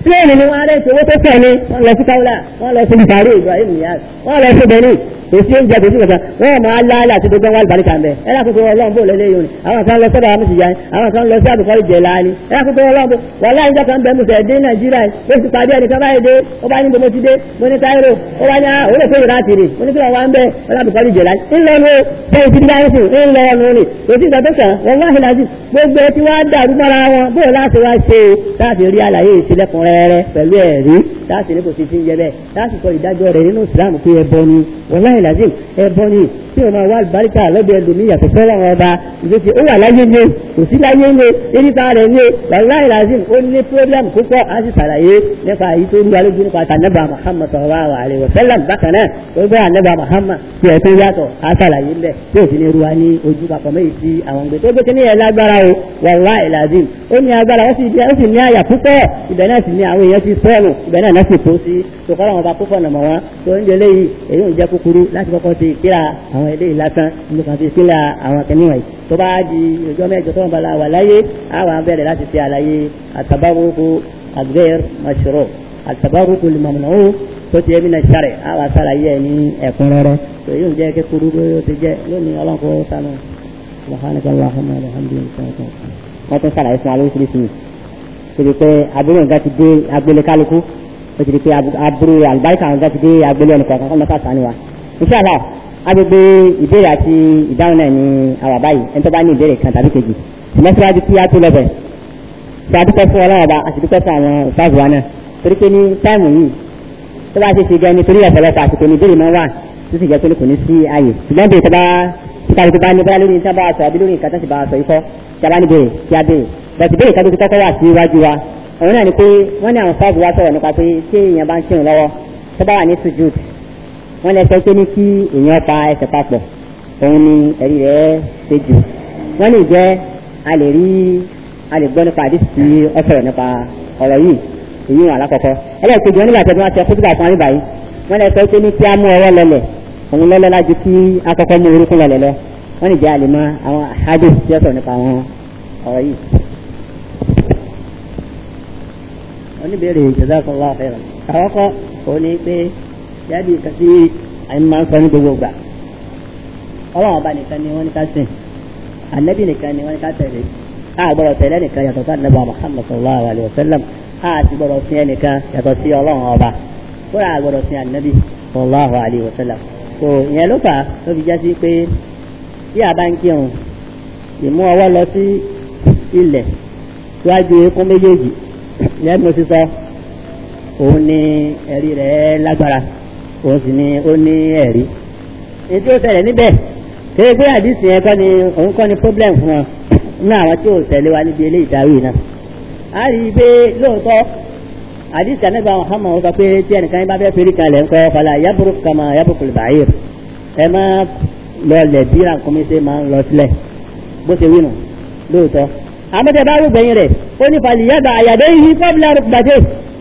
pílẹ̀nì ni wọ́n á rẹ̀ owó tó fẹ́ ni wọ́n lọ sí káwùlà wọ́n lọ sí ìbàrí Ibrahim Niyas wọ́n lọ sí Benin kò sí oúnjẹ kò sí kankan wọ́n máa láàlá àti gbogbo wọn àlùbáríkà ń bẹ ẹ lákòókò ọlọ́run bò lélẹ́ yìí àwọn kan lọ sọ́dọ̀ àwọn ìyá àwọn kan lọ sí àbùkọ́ ìjẹ láàní ẹ lákòókò ọlọ́run bò wọ́n láì jẹ́ kan bẹ mú sẹ̀ dé Nàìjíríà ó sì pàdé ẹnìkan báyìí dé ó bá ní gbogbo ti dé mo ní Cairo ó bá ní àwọn olè fẹ́yìí láti rè mo ní kí wọ́n wá ń bẹ ọlọ́bùkọ́ ìjẹ láàní ńlọrọ bẹ́ẹ̀ ti dá ẹ̀sìn ńlọrọ ni kò sí ìgbà tó kàn wọ́n wá hìlá sí gbogbo ẹ ti wá dàrú mọ́ra wọn bóyá láti wá ṣe láti rí àlàyé ìṣẹ̀lẹ̀kùn rẹ́rẹ́ pẹ̀lú ẹ̀rí láti ní kò sí ti ń jẹ bẹ́ẹ̀ láti kọ ìdájọ́ rẹ̀ nínú ìsìlámù pé ẹbọ ni wàláhì làzim ẹbọ ni tí o máa wá àlùbáríkà lọ́dọ̀ ẹlòmíì yàtọ̀ fẹ́ wọn ọba ìgbésẹ̀ ó wà láyé ní kò sí láyé ní eríta rẹ̀ ní wàláhì làzim ó ní pírọ́blẹ́mù púpọ̀ á sì ṣàlàyé nípa èyí tó ń wá lójú nípa tànàbà Muhammad sallallahu alaihi wa sallam bákan náà ó gbé ànàbà Muhammad tí ẹ tó yàtọ̀ á ṣàlàyé ńbẹ tí òfin ní ruwa ní ojú papọ̀ méjì tí àwọn gbé tó gbé kíní ẹ̀ lágbára o wàláhì làzim ó ní agbára ó sì ní àyà púpọ̀ ibẹ̀ náà sì ní àwọn èèyàn ti sọ́ọ̀nù ibẹ̀ náà náà sì tó sí tòkọ́rọ̀ wọn bá púpọ̀ nàmọ̀ wọn tó ń jẹ léyìí èyí ò jẹ́ kúkúrú láti kọ́kọ́ ti kíra àwọn eléyìí lásán nípa ti kíra àwọn kìnìún yìí tó bá di ọjọ́ mẹ́jọ tó ń bala wà láyé àwọn abẹ́rẹ́ láti ṣe àlàyé àtàbárùkù àgbẹ̀r mashru àtàbárùkù lìmọ̀mùnàwó tó ti ẹbí náà sáré àwọn àṣàlàyé ẹ̀ ní ẹ̀kúnrẹ́rẹ́ tó èyí ò jẹ́ kúkúrú bó ti jẹ́ lónìí ọlọ́nkọ́ sánú subhanaka allahumma wa bihamdika wọ́n tún sàlàyé fún wa lóríṣiríṣi torí pé àbúrò nǹkan ti dé agbélé kálukú ó ti di pé aburú àlùbáríkà nǹkan ti dé agbélé ẹnì kọ̀ọ̀kan kọ́ mọ́tà sani wa. inṣàlá agbègbè ìbéèrè àti ìdáhùn náà ní àwà báyìí ẹni tó bá ní ìbéèrè kan tàbí kejì ṣùgbọ́n síwájú kí á tó lọ bẹ̀. ṣe àdúpẹ́ fún ọlọ́wọ́ bá àti dúpẹ́ fún àwọn ìfáàzù wa náà torí pé ní táìmù yìí tó bá ṣe ṣe gan nítorí ọ̀pọ̀lọpọ̀ àsìkò ní ìbéèrè máa wà tó sì jẹ́ pé kò ní sí ààyè ṣùgbọ́n bèèrè tó bá kíkàrí tó bá ní bóyá lórí nǹkan bá sọ àbí lórí nǹkan tó sì bá sọ ikọ́ tí a bá ní bèèrè kí a bèèrè bẹ̀tì bèèrè kan tó ti kọ́kọ́ wà sí iwájú wa òun náà ni pé wọ́n ní àwọn fáàbù wa sọ̀rọ̀ nípa pé tí èèyàn bá ń kírun lọ́wọ́ tó bá wà ní sujud wọ́n lè sọ pé ní kí èèyàn pa ẹsẹ̀ papọ̀ òun ni ẹ̀rí rẹ̀ ṣe jù wọ́n lè jẹ́ a lè rí a lè gbọ́ nípa àdìsí tí ó sọ̀rọ̀ nípa ọ̀rọ̀ yìí èyí wọn alákọ̀ọ́kọ́ ẹlẹ́ẹ̀kejì wọn nígbà tí wọ́n ti ọkọ̀ sígbà fún àríbáyé wọ́n lè sọ pé ní kí á mú ọwọ́ lọlẹ̀ òun lọ́lọ́ lájú kí akọ́kọ́ mú orúkún lọlẹ̀ lọ wọ́n lè jẹ́ àlè mọ́ àwọn àdìsí tí ó sọ̀rọ̀ nípa àwọn ọ̀rọ̀ yìí. oníbèrè jazakallahu khairan àkọ́kọ́ òun ni pé jáde kan sí àyìn máa ń sọ ní gbogbo gbà ọlọ́run ọba nìkan ni wọ́n ní ká sìn ànábì nìkan ni wọ́n ní ká tẹ̀lé a gbọ́dọ̀ tẹ̀lé nìkan yàtọ̀ sí ànábì Muhammad sallallahu alayhi wa sallam a ti gbọ́dọ̀ sìn ẹnìkan yàtọ̀ sí ọlọ́run ọba kóra a gbọ́dọ̀ sìn ànábì sallallahu alayhi wa sallam tó ìyẹn ló fà tó fi jásí pé tí a bá ń kírun ìmú ọwọ́ lọ sí ilẹ̀ síwájú eékún méjèèjì lẹ́nu mo ti sọ òun ni ẹ̀rí rẹ̀ lágbára òun sì ni ó ní ẹ̀rí. ètò ìṣẹ̀lẹ̀ níbẹ̀ kéde pé àdìsí yẹn kọ́ ni òun kọ́ ni problem fún wọn ní àwọn tí ò tẹ̀lé wa níbi eléyìí dáwì náà. a rí i pé lóòótọ́ àdìsí ànágbà Muhammad sọ pé tí ẹnìkan yín bá fẹ́ fẹ́rí kalẹ̀ ńkọ́ fàlà yaburu kama yabukul ba'ir ẹ má lọ lẹ̀ bí rànkúnmí ṣe máa ń lọ sílẹ̀ bó ṣe wí nù lóòótọ́ àmọ́tẹ́ bá rú gbẹ̀yìn rẹ̀ ó ní fàlìyàgbà àyàdé yìí kọ́bílà rúgbàdé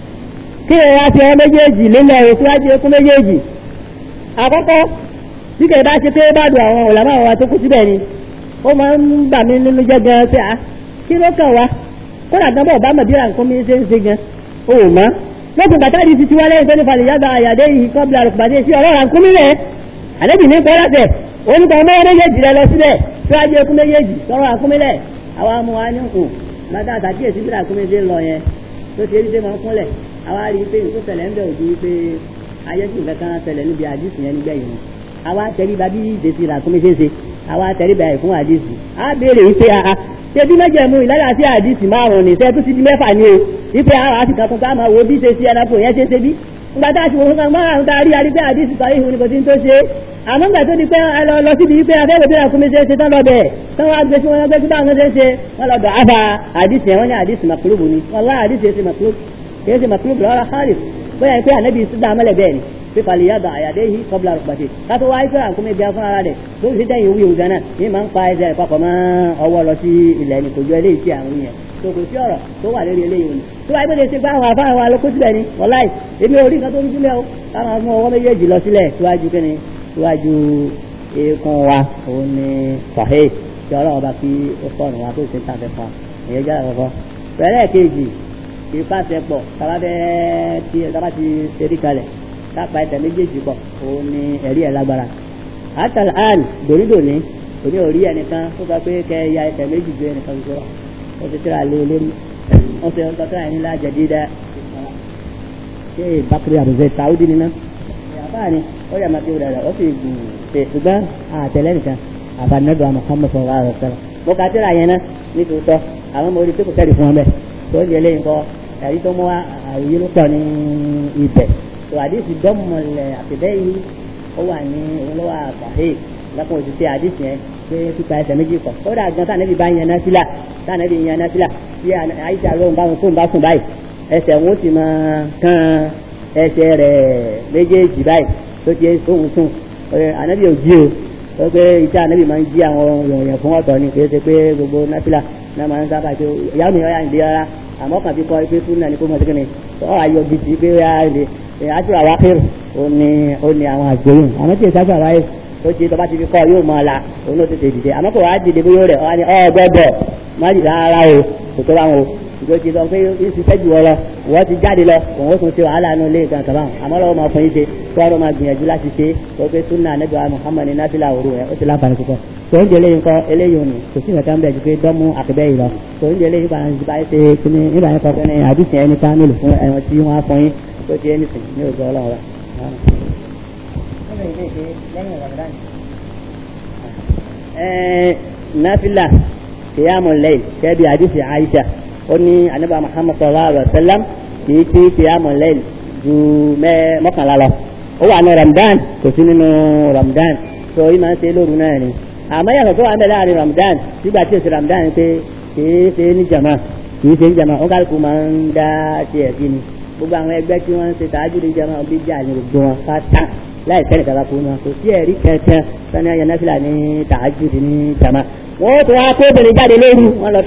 kí ẹ̀ wá fi ọ méjèèjì lílẹ̀ òṣùwájú ekú méjèèjì àkọ́kọ́ bí kẹ̀ bá ṣe pé bá dùn àwọn òlàmọ́ àwọn àtòkù síbẹ̀ ni ó máa ń bà mí nínú jẹ́ gan pé à kí ló kàn wá kódà gan bọ̀ bá mọ̀ bí ra nǹkan mi ṣe ń ṣe gan ó mọ́ lókun bàtà di ti tiwa lẹ́yìn tó ní fàlìyàgbà àyàdé yìí kọ́bílà rúgbàdé sí ọ̀rọ̀ rànkún mi rẹ̀ àlébì ní kọ́lá tẹ̀ oníkan mọ́ méjèèjì rẹ lọ síbẹ̀ síwájú ekú méjèèjì sọ̀rọ̀ rànkún mi lẹ̀ àwa mú wa ní kù lọ́dọ̀ àtàkìyèsí bí rànkún mi ṣe ń lọ yẹn tó ṣe é ṣe máa ń kúnlẹ̀ àwa rí i pé nǹkó ṣẹlẹ̀ ń bẹ̀ òjú pé ayé tí nǹkan kan ṣẹlẹ̀ níbi àdìsí yẹn nígbà yìí àwa tẹríba bí ìdèsí ràkúnmí ṣe ṣe àwa tẹríba ẹ̀ fún àdìsí á béèrè wípé a ṣe bí mẹ́jẹ̀mú ìlànà sí àdìsí márùn ní sẹ́ẹ̀ tó ti di mẹ́fà ní o wípé àwọn àti kankan ká máa wo bí ṣe ṣe ẹranko yẹn ṣe ṣe bí nígbà tá a ti wò fún kan márùn tá a rí arí pé àdìsí sọ ihun ni kò tí ń tó ṣe àmọ́ nígbà tó di pé lọ síbi wípé afẹ́rẹ́ bí ràkúnmí ṣe ṣe tán lọ bẹ̀ tán wá gbé sí wọn gbé sí báwọn ṣe ṣe wọn lọ dọ̀ àbá àdìsí yẹn wọn ní àdìsí màkúrúbù ni wọn lá àdìsí yẹn ṣe màkúrúbù kìí ṣe màkúrú bùrọ̀ ọ̀rọ̀ hálif bóyá pé ànábì sídà mọ́lẹ̀ bẹ́ẹ̀ ni pé falẹ̀ yàgbà àyàdé yìí kọ́bla rọ̀pàtì kátó wáyé pé àkúmẹ̀ bí afún ara rẹ̀ tó sì dẹ́yìn owó ìwòsàn náà ní máa ń pa ẹsẹ̀ rẹ̀ papọ̀ mọ́ ọwọ́ lọ sí ilẹ̀ ní kò jọ eléyìí tí àwọn yẹn tó kò sí ọ̀rọ̀ tó wà lórí eléyìí òní tó wáyé pé lè ṣe pé àwọn afá àwọn alókó sílẹ̀ ni wọláì èmi ò rí nǹkan tó ń sílẹ̀ o káwọn mú ọwọ́ méjèèjì lọ sílẹ̀ síwájú kíni síwájú eékún wa òun ni sọ̀hẹ́ tí ọlọ́run bá fi ó sọ̀rọ̀ wa tó ṣe ń tàfẹ́ fún wa ìyẹn jẹ́ àkọ́kọ́ pẹ̀lẹ́ kejì kì í pàṣẹ pọ̀ tábà bẹ́ẹ̀ tí tábà ti ṣerí kalẹ̀ kápá ẹsẹ̀ méjèèjì pọ̀ òun ni ẹ̀rí ẹ̀ lágbára. àtàlà àn dònídòní òní ò rí ẹnìkan tó sọ pé kẹ ya ẹsẹ̀ méjì ju ẹnìkan tó sọ ó ti tíra lé lórí wọ́n fi ọ̀tọ̀ tó àyìn lájà dídá ṣé bakiri àbùzẹ tàwùdí nínú àbáà ni ó yà máa fi wúdà rẹ̀ ó sì gùn ṣe ṣùgbọ́n àtẹlẹ́ nìkan àbànúdọ̀ Muhammad sallallahu alaihi wasallam mo kà tíra yẹn ná nítòótọ́ àwọn ọmọ orí tó kò tẹ́lẹ̀ fún ọ bẹ́ẹ̀ tó ń jẹlé nǹkan ẹ̀rí tó mú àwòyé ló pọ̀ ní ibẹ̀ tó àdìsí dọ́mọlẹ̀ àtẹ̀bẹ́ yìí ó wà ní òun ló wà pàṣẹ lọ́kùnrin òṣìṣẹ́ àdìsí yẹn pé pípa ẹsẹ̀ méjì kọ̀ ó dà gan tànẹ́bí bá yan náfìlà tànẹ́bí yan náfìlà tí àyíṣà lóhùn bá wọn fóun bá sùn báyìí ẹsẹ̀ wọn ó sì máa kán ẹsẹ̀ rẹ̀ méjèèjì báyìí tó ti sóhun sùn ànábì ò jí o ó pé iṣẹ́ ànábì máa ń jí àwọn èèyàn fún ọ̀tọ̀ ni kì í ṣe pé gbogbo náfìlà náà máa ń sábà tó ìyá mi ọ̀yà ìdí ara àmọ́ kàn fi kọ́ pé fún náà ni kó mọ̀ sí kíni ọ̀ ayọ̀ bìtì pé ó yà lè àtúrà wá kéré ó ní ó ní àwọn àgbóyún àmọ́ tí ìsájú àwáyé ó ti tọ́ bá ti fi kọ́ yóò mọ̀ la òun ló tètè dìde àmọ́ kò wá dìde bóyá rẹ̀ ọ̀ ni ọ̀ gbọ́dọ̀ má dìde rárá o kò tó bá wọn o ìjọ ti sọ pé ó ti fẹ́ jù ọ lọ wọ́n ti jáde lọ òun ó tún ṣe wàhálà inú ilé ìgbà kàbáwọn àmọ́ lọ́wọ́ máa fún yín ṣe kí wọ́n máa gbìyànjú láti ṣe tó pé súnà nígbà Muhammad náfìlà òru rẹ̀ ó ti láǹfààní púpọ̀ tó ń jẹ eléyìí kọ eléyìí òní kò sí nǹkan bẹ́ẹ̀ ju pé dọ́mú àkẹ́bẹ́ yìí lọ tó ń jẹ eléyìí bá ń bá ṣe kíní nígbà yẹn kọfẹ́ ní àdìsí ẹni ká nílò fún ẹ̀wọ̀n tí wọ́n á fún yín tó ti ẹni sìn ní òjò ọlọ́run rẹ̀. náfìlà kìyàmù lẹ́yìn kẹ́bi àdìsí Aisha ó ní anábà Muhammad sallallahu alayhi wa sallam kì í ti kìyàmù lẹ́yìn ju mọ́kànlá lọ ó wà ní Ramadan kò sí nínú Ramadan tó yìí máa ń ṣe lóru náà ni àmọ́ yàtọ̀ tó wà ń bẹ láàrin Ramadan nígbà tí èsì Ramadan pé kìí ṣe ní jama kìí ṣe ní jama ó kálukú máa ń dá tiẹ̀ sí ni gbogbo àwọn ẹgbẹ́ tí wọ́n ń ṣe tààjú ní jama bí jà ní gbogbo wọn pátá láì sẹ́ni kàkà fún wọn kò sí ẹ̀rí kẹ̀kẹ́ sani ayọ̀ náfìlà ní tààjú ní jama wọ́n tó wá kó obìnrin jáde lóru wọn lọ